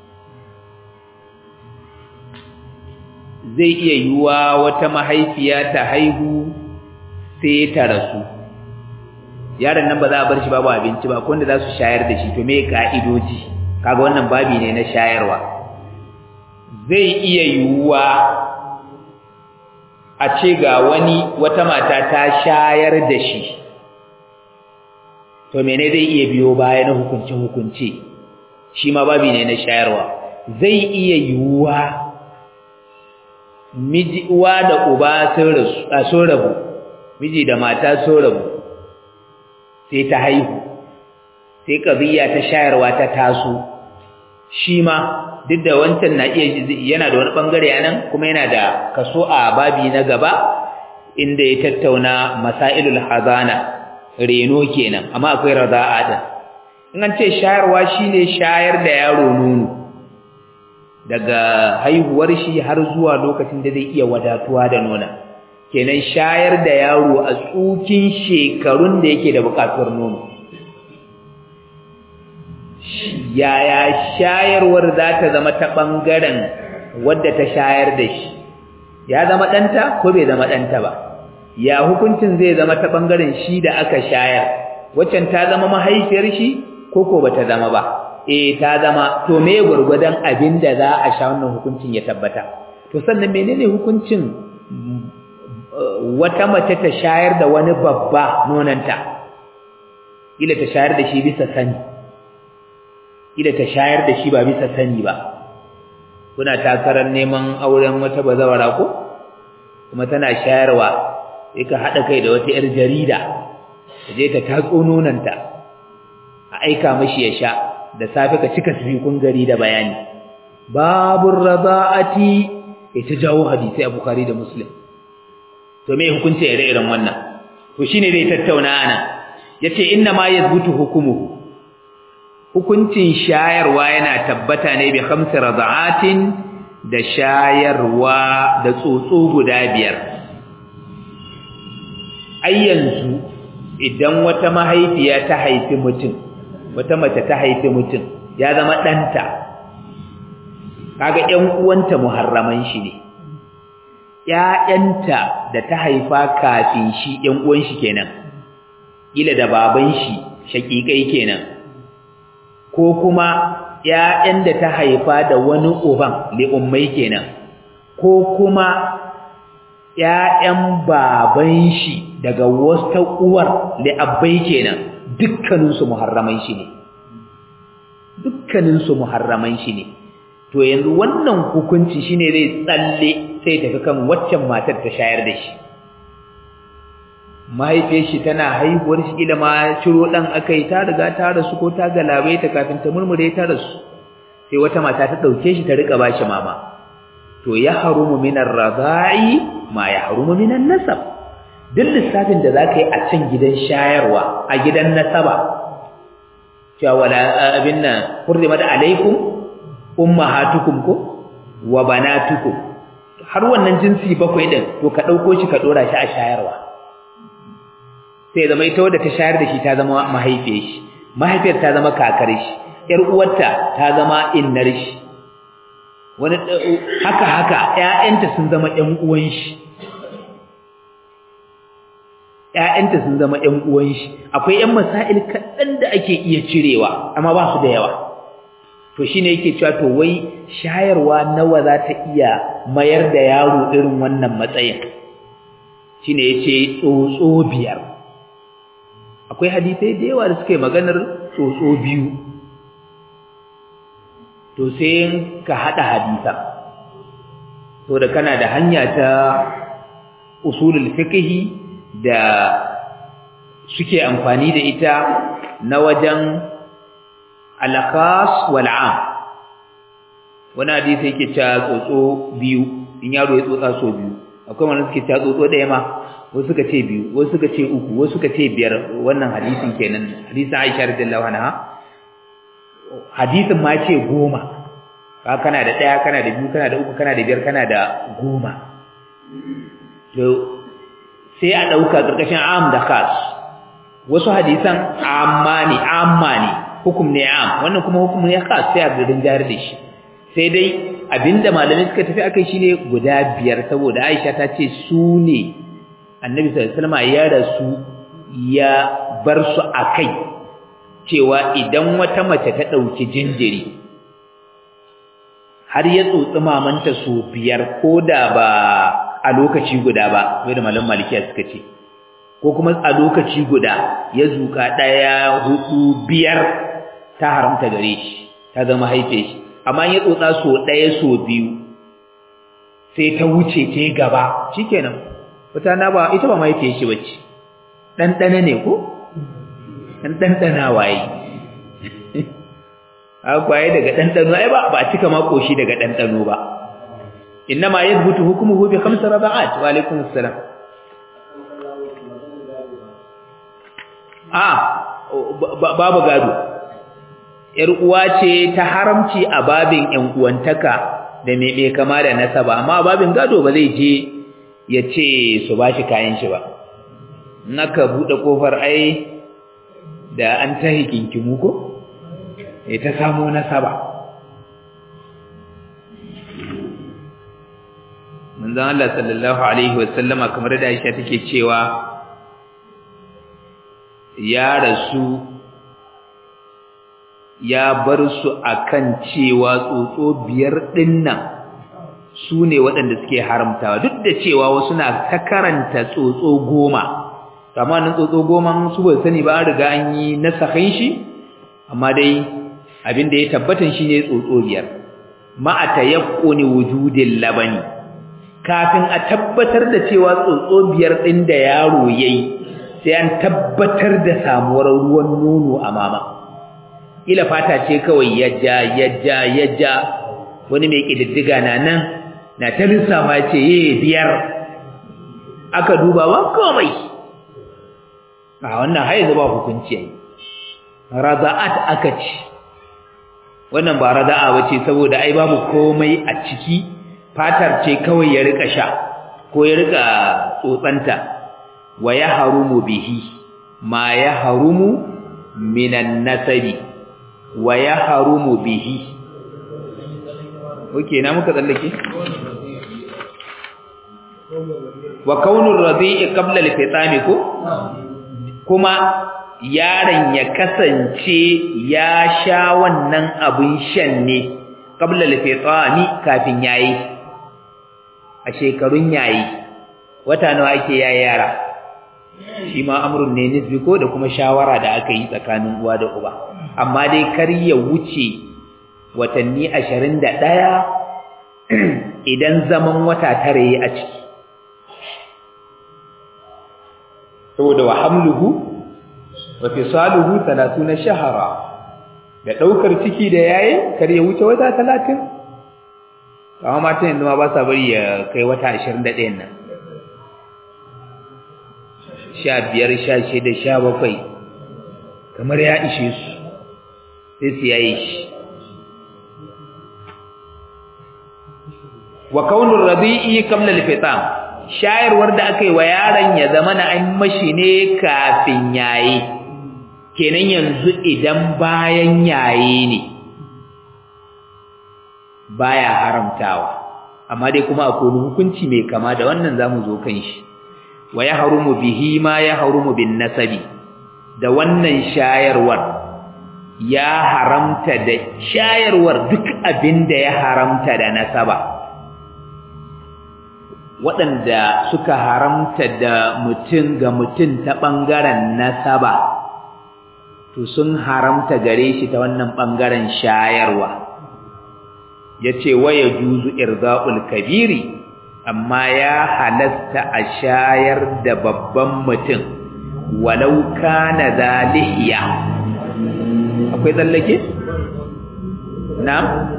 zai iya yiwuwa wata mahaifiya ta haihu sai ta rasu yaron nan ba za a bar shi babu abinci ba wanda za su shayar da shi to me ka'idoji kaga wannan babi ne na shayarwa zai iya yiwuwa a ce ga wani wata mata ta shayar da shi to mene zai iya biyo baya na hukunce hukunce shi ma babi ne na shayarwa zai iya yiwuwa miji uwa da uba sun rasu a sun rabu miji da mata sun rabu sai ta haihu sai kabiya ta shayarwa ta taso shi ma duk da wancan na iya yana da wani bangare anan kuma yana da kaso a babi na gaba inda ya tattauna masailul hazana reno kenan amma akwai raza'a din in an ce shayarwa shine shayar da yaro nono daga haihuwar shi har zuwa lokacin da zai iya wadatuwa da nona kenan shayar da yaro a tsukin shekarun da yake da bukatuwar nono yaya shayarwar za ta zama ta ɓangaren wadda ta shayar da shi ya zama ɗanta ko bai zama ɗanta ba ya hukuncin zai zama ta ɓangaren shi da aka shayar waccan ta zama mahaifiyar shi ko ko ba ta zama ba eh ta zama to me gwargwadon abin da za a sha wannan hukuncin ya tabbata to sannan menene hukuncin wata mace ta shayar da wani babba nonanta ila ta shayar da shi bisa sani ila ta shayar da shi ba bisa sani ba kuna takarar neman auren wata bazawara ko kuma tana shayarwa sai ka hada kai da wata yar jarida je ta tatso nonanta a aika mashi ya sha da safe ka cika sifikun gari da bayani babur rada'ati ita jawo hadisi a bukhari da muslim to me hukunci ire-iren wannan to shine zai tattauna ana yace inna ma yazbutu hukumuhu hukuncin shayarwa yana tabbata ne bi khamsi rada'atin da shayarwa da tsotso guda biyar ai yanzu idan wata mahaifiya ta haifi mutum wata mace ta haifi mutum ya zama ɗanta kaga ƴan uwanta muharraman shi ne ƴaƴanta da ta haifa kafin shi ƴan uwan shi kenan kila da baban shi shakikai kenan ko kuma ƴaƴan da ta haifa da wani uban li ummai kenan ko kuma ƴaƴan baban shi daga wata uwar li abbai kenan dukkanin su muharraman shi ne dukkanin su muharraman shi ne to yanzu wannan hukunci shine zai tsalle sai tafi kan waccan matar ta shayar da shi mahaifiyar shi tana haihuwar shi ila ma ciro dan akai ta riga ta rasu ko ta galabe ta kafin ta murmure ta rasu sai wata mata ta dauke shi ta rika bashi mama to ya harumu minar radai ma ya harumu minan nasab duk lissafin da zaka yi a can gidan shayarwa a gidan nasaba cewa wala abin nan hurrimat alaikum ummahatukum ko wa banatukum har wannan jinsi bakwai din to ka dauko shi ka dora shi a shayarwa sai zama ita wadda ta shayar da shi ta zama mahaifiyar shi mahaifiyar ta zama kakar shi yar uwarta ta zama innar shi wani haka haka ƴaƴanta sun zama ƴan uwan shi ƴaƴanta sun zama ƴan uwan shi akwai ƴan masail kaɗan da ake iya cirewa amma ba su da yawa to shine yake cewa to wai shayarwa nawa za ta iya mayar da yaro irin wannan matsayin shine yace tsotso biyar akwai hadisai da yawa da suke maganar tsotso biyu to sai ka hada hadisa to da kana da hanya ta usulul fiqh da suke amfani da ita na wajen al-khas wal 'am wani hadisi yake cewa tsotso biyu in yaro ya tsotsa so biyu akwai wanda suke cewa tsotso da yama wasu suka ce biyu wasu suka ce uku wasu suka ce biyar wannan hadisin kenan hadisin Aisha radiyallahu anha hadisin ma ce goma ka kana da daya kana da biyu kana da uku kana da biyar kana da goma to sai a dauka karkashin am da khas wasu hadisan amma ne amma ne hukum ne am wannan kuma hukum ne khas sai a gidan jari da shi sai dai abinda malamai suka tafi akai shine guda biyar saboda Aisha ta ce su ne annabi sallallahu alaihi wasallam ya rasu ya bar su akai cewa idan wata mace ta dauki jinjiri har ya tsotsi mamanta su biyar koda ba a lokaci guda ba wanda malam malikiya suka ce ko kuma a lokaci guda ya zuka daya hudu biyar ta haramta gare shi ta zama haife shi amma ya tsotsa so daya so biyu sai ta wuce ta gaba shikenan wata na ba ita ba mahaifiyar shi bace dan dana ne ko dan dan dana waye akwaye daga dan dano ai ba ba cika ma koshi daga dan dano ba inma yathbutu hukmuhu bi khams raba'at wa alaikum assalam ah babu gado yar uwa ce ta haramci a babin yan uwantaka da me me kama da nasaba amma babin gado ba zai je ya ce su ba shi kayan shi ba naka buɗe ƙofar ai da an ta hikinkimu ko ya ta samo nasaba manzan Allah sallallahu Alaihi wasallama kamar da Aisha take cewa ya rasu ya bar su akan cewa tsotso biyar ɗinnan su ne waɗanda suke haramtawa duk da cewa wasu na ta karanta tsotso goma amma nan tsotso goma su ba sani ba an riga an yi nasahin shi amma dai abin da ya tabbatan shi ne tsotso biyar ma'a tayaqquni wujudil labani kafin a tabbatar da cewa tsotso biyar ɗin da yaro yayi sai an tabbatar da samuwar ruwan nono a mama ila fata ce kawai yajja yajja yajja wani mai kididdiga na nan na ta lissafa ce ye biyar aka duba ba komai a wannan haizu ba hukunci yayi raza'at aka ci wannan ba raza'a bace saboda ai babu komai a ciki fatar ce kawai ya rika sha ko ya rika tsotsanta wa yahrumu bihi ma yahrumu minan nasabi wa yahrumu bihi oke na muka tsallake wa kaunur radi'i qabla al-fitami ko kuma yaron ya kasance ya sha wannan abin shan ne qabla al-fitami kafin yayi a shekarun yayi wata nawa ake yayi yara shi ma amrun ne nisbi ko da kuma shawara da aka yi tsakanin uwa da uba amma dai kar ya wuce watanni 21 idan zaman wata tare yi a ciki saboda wa hamluhu wa fisaluhu 30 shahara da daukar ciki da yayi kar ya wuce wata 30 amma matan yanzu ma ba sa bari ya kai wata 21 nan sha biyar sha shida sha bakwai kamar ya ishe su sai su yayi shi wa kaunur rabi'i qabla al-fitam shayarwar da aka yi wa yaron ya zama na an mashi ne kafin yayi kenan yanzu idan bayan yayi ne baya haramtawa amma dai kuma akwai hukunci mai kama da wannan zamu zo kan shi wa yahrumu bihi ma yahrumu bin nasabi da wannan shayarwar ya haramta da shayarwar duk abin da ya haramta da nasaba waɗanda suka haramta da mutum ga mutum ta ɓangaren nasaba to sun haramta gare shi ta wannan ɓangaren shayarwa ya ce waya juzu irza'ul kabiri amma ya halasta a shayar da babban mutum walau kana zalihiya akwai tsallake? na?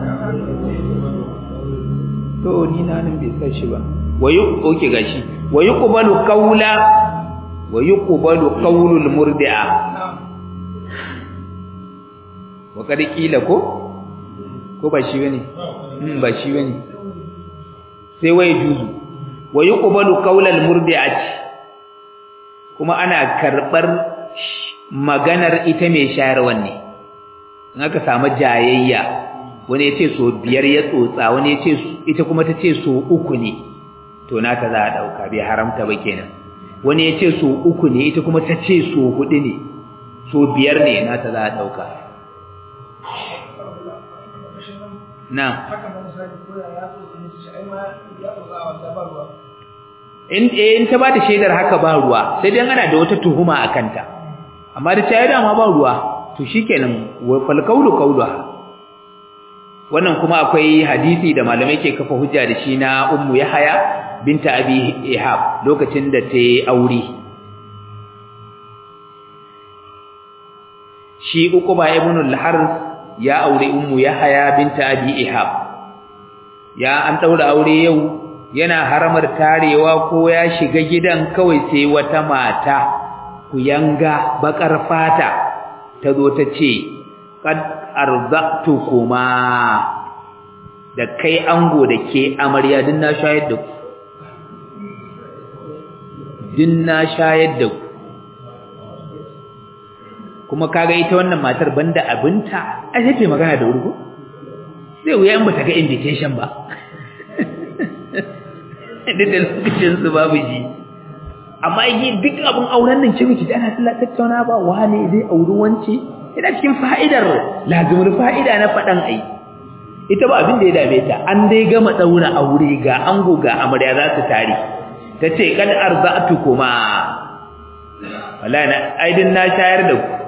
to ni na nan bai sashi ba wayu oke gashi wayu qubalu qawla wayu qubalu qawlul murdi'a wa kada kila ko ko ba shi bane hmm ba shi bane sai waye juzu wayu qubalu qawlal murdi'ati kuma ana karbar maganar ita mai shayarwan ne in aka samu jayayya wani ya ce so biyar ya tsotsa wani ya ce ita kuma ta ce so uku ne to nata za a ɗauka bai haramta ba kenan wani ya ce so uku ne ita kuma ta ce so hudu ne so biyar ne nata za a ɗauka na in ta ba da shaidar haka ba ruwa sai dai ana da wata tuhuma a kanta amma da ta yi dama ba ruwa to shikenan wal qawlu qawluha wannan kuma akwai hadisi da malamai ke kafa hujja da shi na ummu yahaya binta abi ihab lokacin da ta yi aure shi uquba ibn al-harith ya aure ummu yahaya binta abi ihab ya an daura aure yau yana haramar tarewa ko ya shiga gidan kawai sai wata mata kuyanga bakar fata ta zo ta ce qad arzaqtukuma da kai ango da ke amarya din na shayar da ku din na shayar da ku kuma kaga ita wannan matar banda abinta ai sai magana da wurgo sai wuya in bata ga invitation ba da da lokacin su babu ji amma yi duk abin auren nan ce miki da ana tattauna ba wane zai auri wance ina cikin fa'idar lazimar fa'ida na faɗan ai ita ba abin da ya dame ta an dai gama ɗaura aure ga ango ga amarya za su tare ta ce kad arza'atu kuma wallahi na aidin na shayar da ku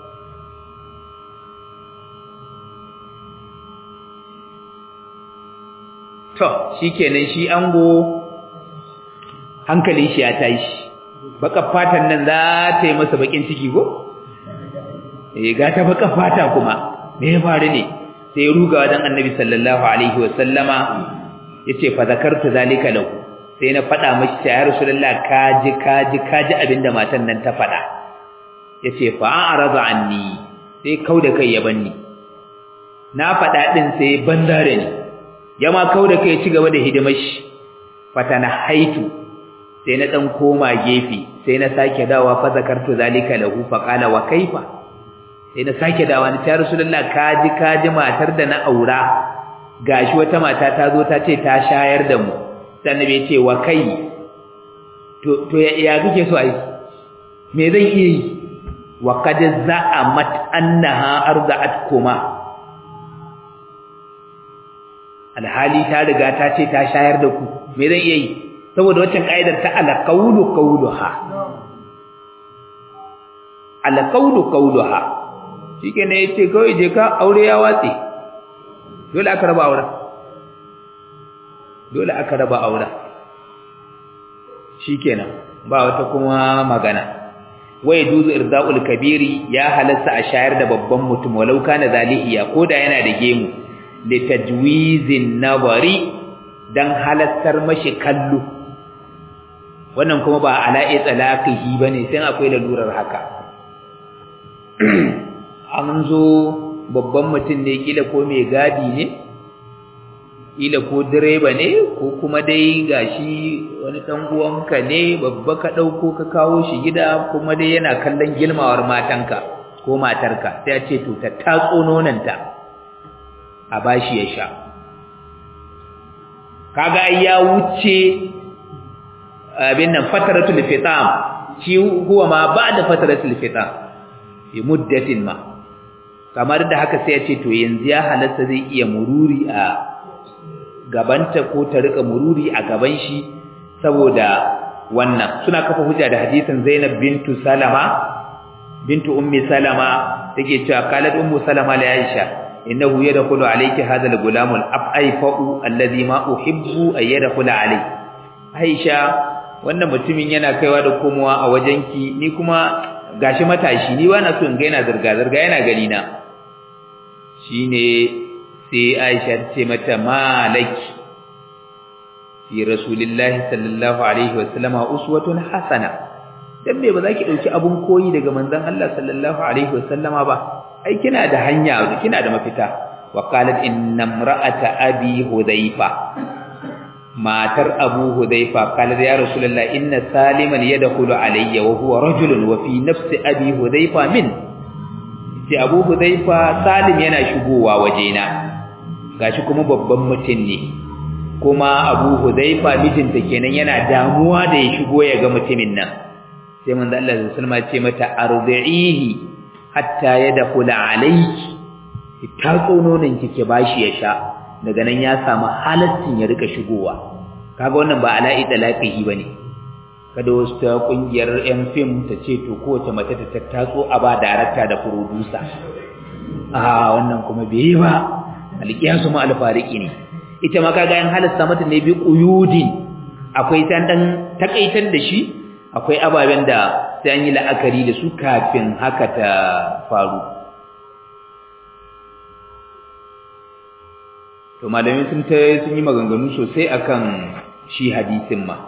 to shikenan shi ango hankalin shi ya tashi baka fatan nan za ta yi masa bakin ciki ko eh ga ta baka fata kuma me ya faru ne sai ya ruga wajen annabi sallallahu alaihi wa sallama yace fa zakartu zalika lahu sai na fada mashi ya rasulullah kaji kaji kaji abinda matan nan ta fada yace fa a'rada anni sai kauda kai ya banni na fada din sai bandare ni yama kauda kai ci gaba da hidimar shi fatana haitu sai na dan koma gefe sai na sake dawa fa zakartu zalika lahu fa qala wa kaifa sai na sake dawa ni ta rasulullah kaji kaji matar da na aura gashi wata mata ta zo ta ce ta shayar da mu sai annabi ya ce wa kai to to ya kike so ai me zan iya yi wa qad za'amat annaha arda'atkuma alhali ta riga ta ce ta shayar da ku me zan iya yi saboda waccan kaidar ta alqawlu qawluha alqawlu qawluha shike ne yace kawai je ka aure ya watse dole aka raba auren dole aka raba auren shikenan ba wata kuma magana wai duzu irda'ul kabiri ya halasta a shayar da babban mutum walau kana zalihiya koda yana da gemu li tajwizin nabari dan halattar mashi kallo wannan kuma ba ala'i talaqihi bane sai akwai lalurar haka an zo babban mutum ne kila ko mai gadi ne kila ko direba ne ko kuma dai gashi wani dan uwanka ne babba ka dauko ka kawo shi gida kuma dai yana kallon gilmawar matanka ko matarka sai ya ce to ta tatso nonanta a bashi ya sha kaga ya wuce abin nan fataratul fitam shi huwa ma ba'da fataratul fitam bi muddatin ma kamar da haka sai ya ce to yanzu ya halatta zai iya mururi a gabanta ko ta rika mururi a gaban shi saboda wannan suna kafa hujja da hadisin Zainab bintu Salama bintu ummi Salama take cewa qalat ummu Salama la Aisha innahu yadkhulu alayki hadha al-gulam al-afaifu alladhi ma uhibbu ay yadkhula alayki Aisha wannan mutumin yana kaiwa da komowa a wajenki ni kuma gashi matashi ni bana so in ga yana zurga zurga yana gani na shine sai Aisha ta ce mata malaki fi rasulillahi sallallahu alaihi wasallama uswatun hasana dan me ba za ki dauki abun koyi daga manzon Allah sallallahu alaihi wasallama ba ai kina da hanya kina da mafita wa qalat inna imra'ata abi hudhaifa matar abu hudhaifa qalat ya rasulullah inna saliman yadkhulu alayya wa huwa rajulun wa fi nafsi abi hudhaifa min sai abu hudhaifa salim yana shigowa wajena gashi kuma babban mutum ne kuma abu hudhaifa mijinta kenan yana damuwa da ya shigo ya ga mutumin nan sai manzo Allah sallallahu alaihi wasallam ya ce mata ardihi hatta yadkhula alayki ki tatso nonon ki ki bashi ya sha daga nan ya samu halaccin ya rika shigowa kaga wannan ba ala'i talaqihi bane kada wasu ta kungiyar yan fim ta ce to kowace mace ta tattatso a ba darakta da producer a wannan kuma bai yi ba alqiyasu ma alfariki ne ita ma kaga yan halasta mata ne bi quyudin akwai tan dan takaitar da shi akwai ababen da sai an yi la'akari da su kafin haka ta faru to malamin sun ta sun yi maganganu sosai akan shi hadisin ma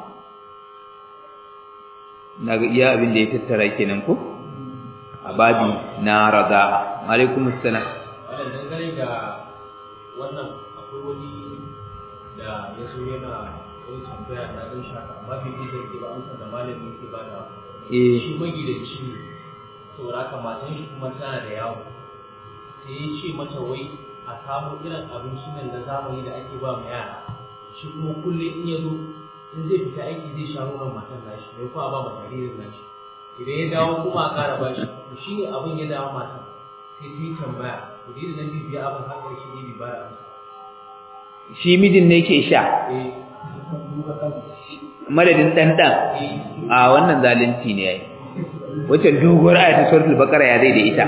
na ga iya abin da ya tattara kenan ko a babi na raza alaikum assalam wannan dangane da wannan akwai wani da ya so yana wani tambaya na ɗan shaka amma bai ji zai ba amsa da malamin ke ba da eh shi magidanci ne saboda haka matan shi kuma tana da yawo sai ya ce mata wai a samu irin abinci nan na zamani da ake ba mu yara shi kuma kullum in ya zo in zai fita aiki zai sha nonon matan nashi mai kuma ba ma jaririn nashi idan ya dawo kuma a ƙara ba shi to shi ne abin ya dawo matan sai ta yi tambaya to dai da nan bibiya abin har ƙarshe ne bai bayar amsa shi mijin ne ke sha eh madadin dan dan eh a wannan zalunci ne yayi wacce doguwar ayatul suratul baqara ya zai da ita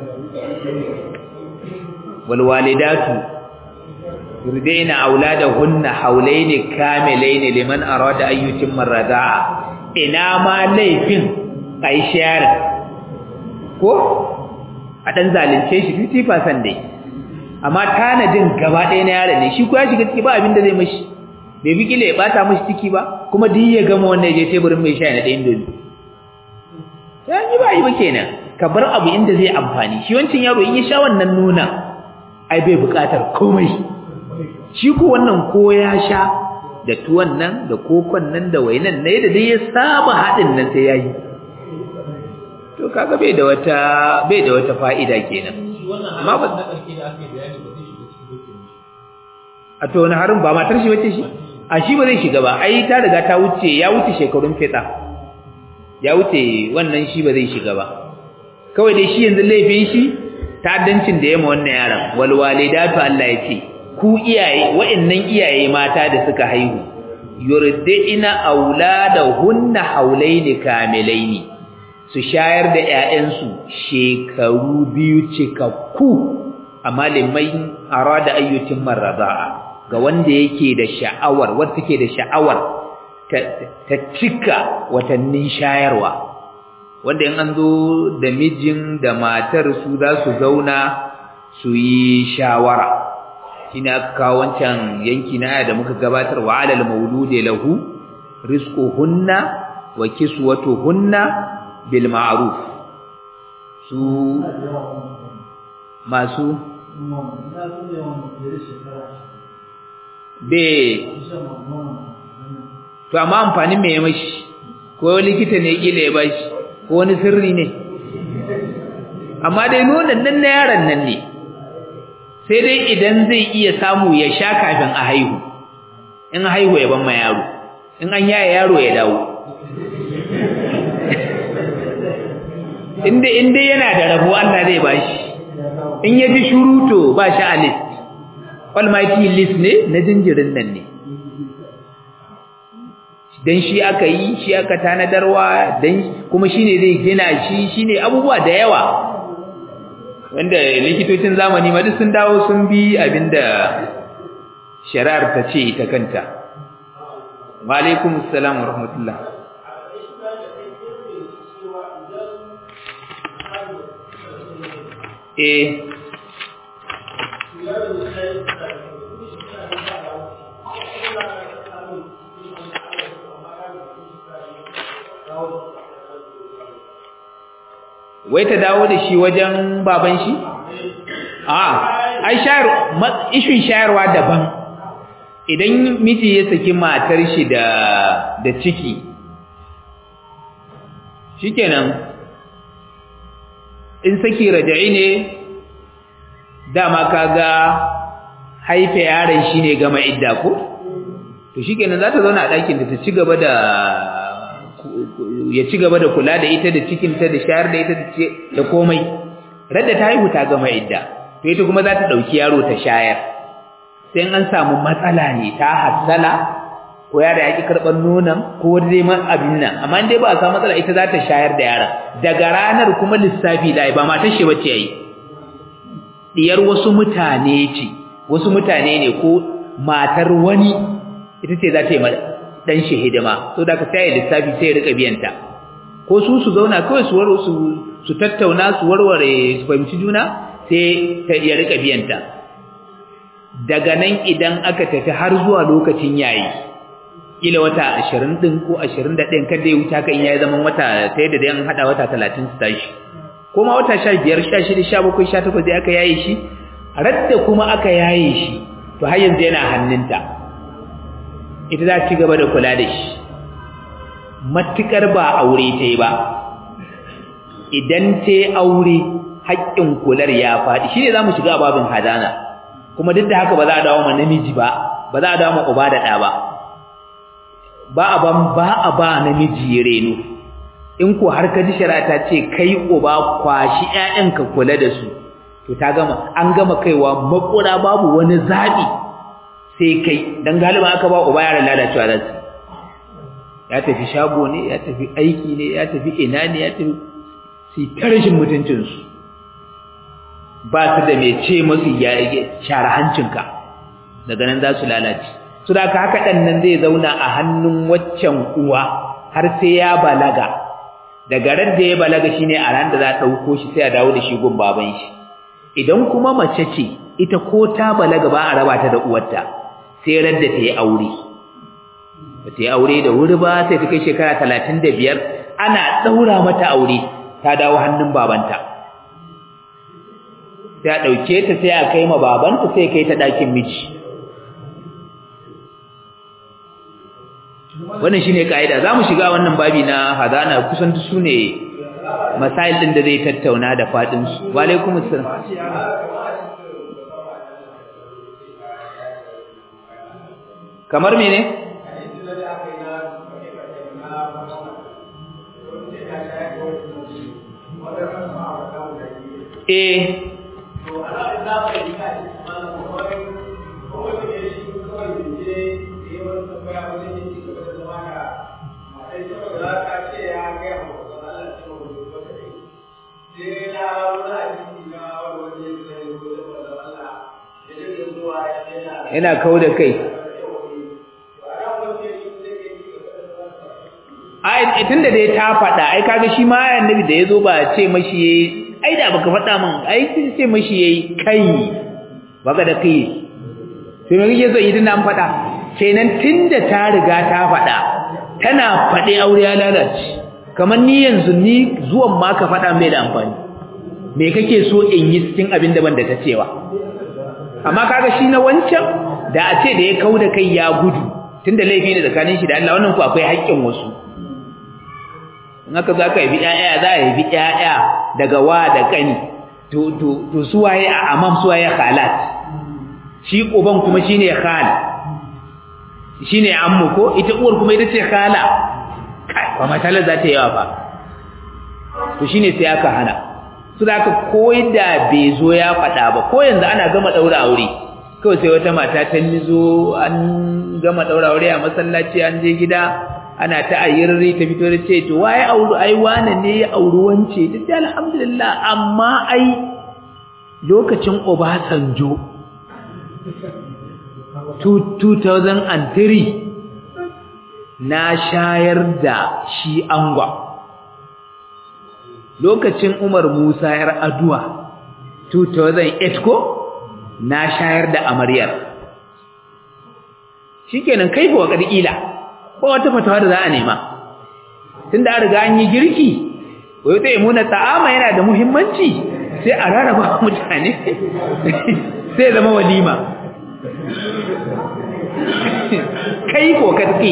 wal walidatu yurdina auladahunna hawlayn kamilayn liman arada an yutimma ar-rida'a ina ma laifin kai shayar ko a dan zalunce shi 50% dai amma tanadin gaba ɗaya na yaron ne shi ko ya shiga ciki ba abin da zai mashi bai bi kila ya bata mashi ciki ba kuma duk ya gama wannan je teburin mai shayi na ɗayan dole sai yi ba yi ba kenan ka bar abu inda zai amfani shi wancan yaro in ya sha wannan nuna ai bai buƙatar komai shi ko wannan ko ya sha da tuwon nan da kokon nan da wainan ne da dai ya saba haɗin nan sai yayi to kaga bai da wata bai da wata fa'ida kenan amma ba na ƙarshe da aka yi bayani ba zai shiga cikin dokin a to wani harin ba matar shi bace shi a shi ba zai shiga ba ai ta riga ta wuce ya wuce shekarun fita ya wuce wannan shi ba zai shiga ba kawai dai shi yanzu laifin shi ta'addancin da ya ma wannan yaron wal walidatu Allah ya ce ku iyaye wa'annan iyaye mata da suka haihu yurdina auladahunna haulaini kamilaini su shayar da ƴaƴansu shekaru biyu cikakku amma limai arada ayyutin marradaa ga wanda yake da sha'awar wanda take da sha'awar ta cika watannin shayarwa wanda in an zo da mijin da matar su za su zauna su yi shawara shine aka kawo wancan yanki na aya da muka gabatar wa alal mauludi lahu rizquhunna wa kiswatuhunna bil ma'ruf su masu be to amma amfani me ya mashi ko likita ne kila ya bashi ko wani sirri ne amma dai nonon nan na yaron nan ne sai dai idan zai iya samu ya sha kafin a haihu in haihu ya ban ma yaro in an yaya yaro ya dawo inda inda yana da rabo Allah zai bashi in ya ji shuruto ba shi a list almighty list ne na jinjirin nan ne dan shi aka yi shi aka tanadarwa dan kuma shine zai gina shi shine abubuwa da yawa wanda likitocin zamani ma duk sun dawo sun bi abinda shari'ar ta ce ita kanta wa alaikum assalam wa rahmatullah eh wai ta dawo da shi wajen baban shi a ai shayar ishin shayarwa daban idan miji ya saki matar shi da da ciki shikenan in saki raja'i ne dama kaga haife yaron shine gama idda ko to shikenan za ta zauna a ɗakin da ta ci gaba da ya ci gaba da kula da ita da cikinta da shayar da ita da komai radda ta haihu ta gama idda to ita kuma za ta ɗauki yaro ta shayar sai an samu matsala ne ta hassala ko yaro ya ki karɓar nonon ko wani dai man abin nan amma dai ba a samu matsala ita za ta shayar da yaron daga ranar kuma lissafi da ba matar shi bace yayi diyar wasu mutane ce wasu mutane ne ko matar wani ita ce za ta yi dan shi hidima so da ka sai lissafi sai rika biyanta ko su su zauna kawai su waro su su tattauna su warware su fahimci juna sai ta ya rika biyanta daga nan idan aka tafi har zuwa lokacin yayi kila wata 20 din ko 21 kada ya wuta ka in yayi zaman wata ta yadda dai an hada wata 30 su tashi kuma wata 15 16 17 18 dai aka yaye shi radda kuma aka yaye shi to har yanzu yana hannunta ita za ci gaba da kula da shi matukar ba aure ta yi ba idan ta yi aure haƙƙin kular ya faɗi shi ne za mu shiga babin hadana kuma duk da haka ba za a dawo ma namiji ba ba za a dawo ma uba da ɗa ba ba a ban ba a ba namiji reno in ko har ka ji shari'a ta ce kai uba kwashi ƴaƴanka kula da su to ta gama an gama kaiwa makura babu wani zaɓi sai kai dan galiba aka ba uba yaran lalacewa da su ya tafi shago ne ya tafi aiki ne ya tafi ina ne ya tafi su tarshin mutuncin su ba su da mai ce musu ya share hancinka daga nan za su lalace su da haka dan nan zai zauna a hannun waccan uwa har sai ya balaga daga ran da ya balaga shine a ran da za a dauko shi sai a dawo da shi gun baban shi idan kuma mace ce ita ko ta balaga ba a raba ta da uwarta sai radda ta yi aure ba ta yi aure da wuri ba sai ta kai shekara talatin da biyar ana ɗaura mata aure ta dawo hannun babanta sai a ɗauke ta sai a kai ma babanta sai kai ta ɗakin miji wannan shine kaida zamu shiga wannan babi na hadana kusan su ne masail din da zai tattauna da fadin su wa alaikumus salam kamar mene eh yana kau da kai ai tunda dai ta faɗa ai kaga shi ma annabi da yazo ba ce mashi yayi ai da baka faɗa min ai ce mashi yayi kai baka da kai to me kike so idan an faɗa kenan tunda ta riga ta faɗa tana faɗe aure ya lalace kamar ni yanzu ni zuwan ma ka faɗa mai da amfani me kake so in yi cikin abin da ban da ta cewa amma kaga shi na wancan da a ce da ya kauda kai ya gudu tunda laifi ne tsakanin shi da Allah wannan ku akwai haƙƙin wasu in aka za ka yi ƴaƴa za a yi ƴaƴa daga wa da ƙani to to to suwaye a amam suwaye khalat shi uban kuma shine khal shine ammu ko ita uwar kuma ita ce khala kai ba matsalar za ta yi yawa ba to shine sai aka hana su da aka koyi da bai zo ya faɗa ba ko yanzu ana gama ɗaura aure kawai sai wata mata ta nizo an gama ɗaura aure a masallaci an je gida ana ta ayyarri ta fito da ce to waye auru ai wane ne ya auri wance ta ce alhamdulillah amma ai lokacin Obasanjo 2003 na shayar da shi angwa lokacin Umar Musa yar Aduwa 2008 ko na shayar da amaryar shikenan kai fa kadila ba wata fatawa da za a nema tunda an riga an yi girki wai ta imuna ta'ama yana da muhimmanci sai a rarraba mutane sai zama walima kai ko kadki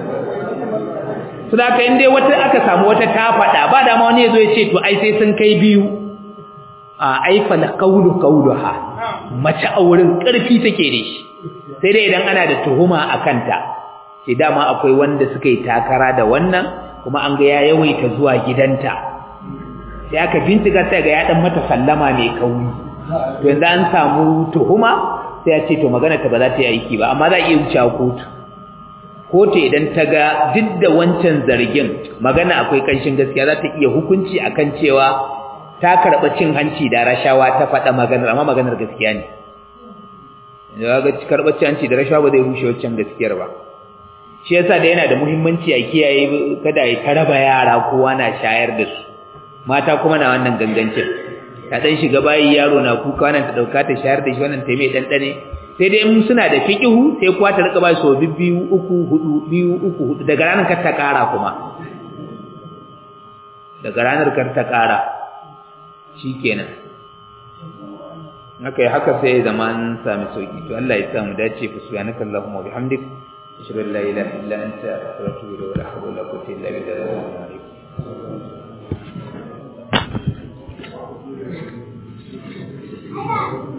suna ka inda wata aka samu wata ta faɗa ba dama wani ya zo ya ce to ai sai sun kai biyu a aifa na kaulu kauluha mace a wurin ƙarfi take da shi sai dai idan ana da tuhuma a kanta sai dama akwai wanda suka yi takara da wannan kuma an ga ya yawaita zuwa gidanta sai aka bincika sai ga ya dan mata sallama mai kauri to yanzu an samu tuhuma sai ya ce to magana ta ba za ta yi aiki ba amma za a iya wuce kotu kotu idan ta ga duk da wancan zargin magana akwai kanshin gaskiya za ta iya hukunci akan cewa ta karɓa cin hanci da rashawa ta faɗa maganar amma maganar gaskiya ne ya ga karɓar cin hanci da rashawa ba zai rushe wancan gaskiyar ba shi yasa da yana da muhimmanci a kiyaye kada ya taraba yara kowa na shayar da su mata kuma na wannan gangancin ta dan shiga bayi yaro na kuka wannan ta dauka ta shayar da shi wannan ta mai dandane sai dai in suna da fiqihu sai kuwa ta rika ba su biyu uku hudu biyu uku hudu daga ranar kar ta kara kuma daga ranar kar ta kara shikenan haka haka sai zaman sami sauki to Allah ya sa mu dace fa subhanaka allahumma wa bihamdik ashhadu an la ilaha illa anta astaghfiruka wa atubu ilaik wa la quwwata illa billah Thank you.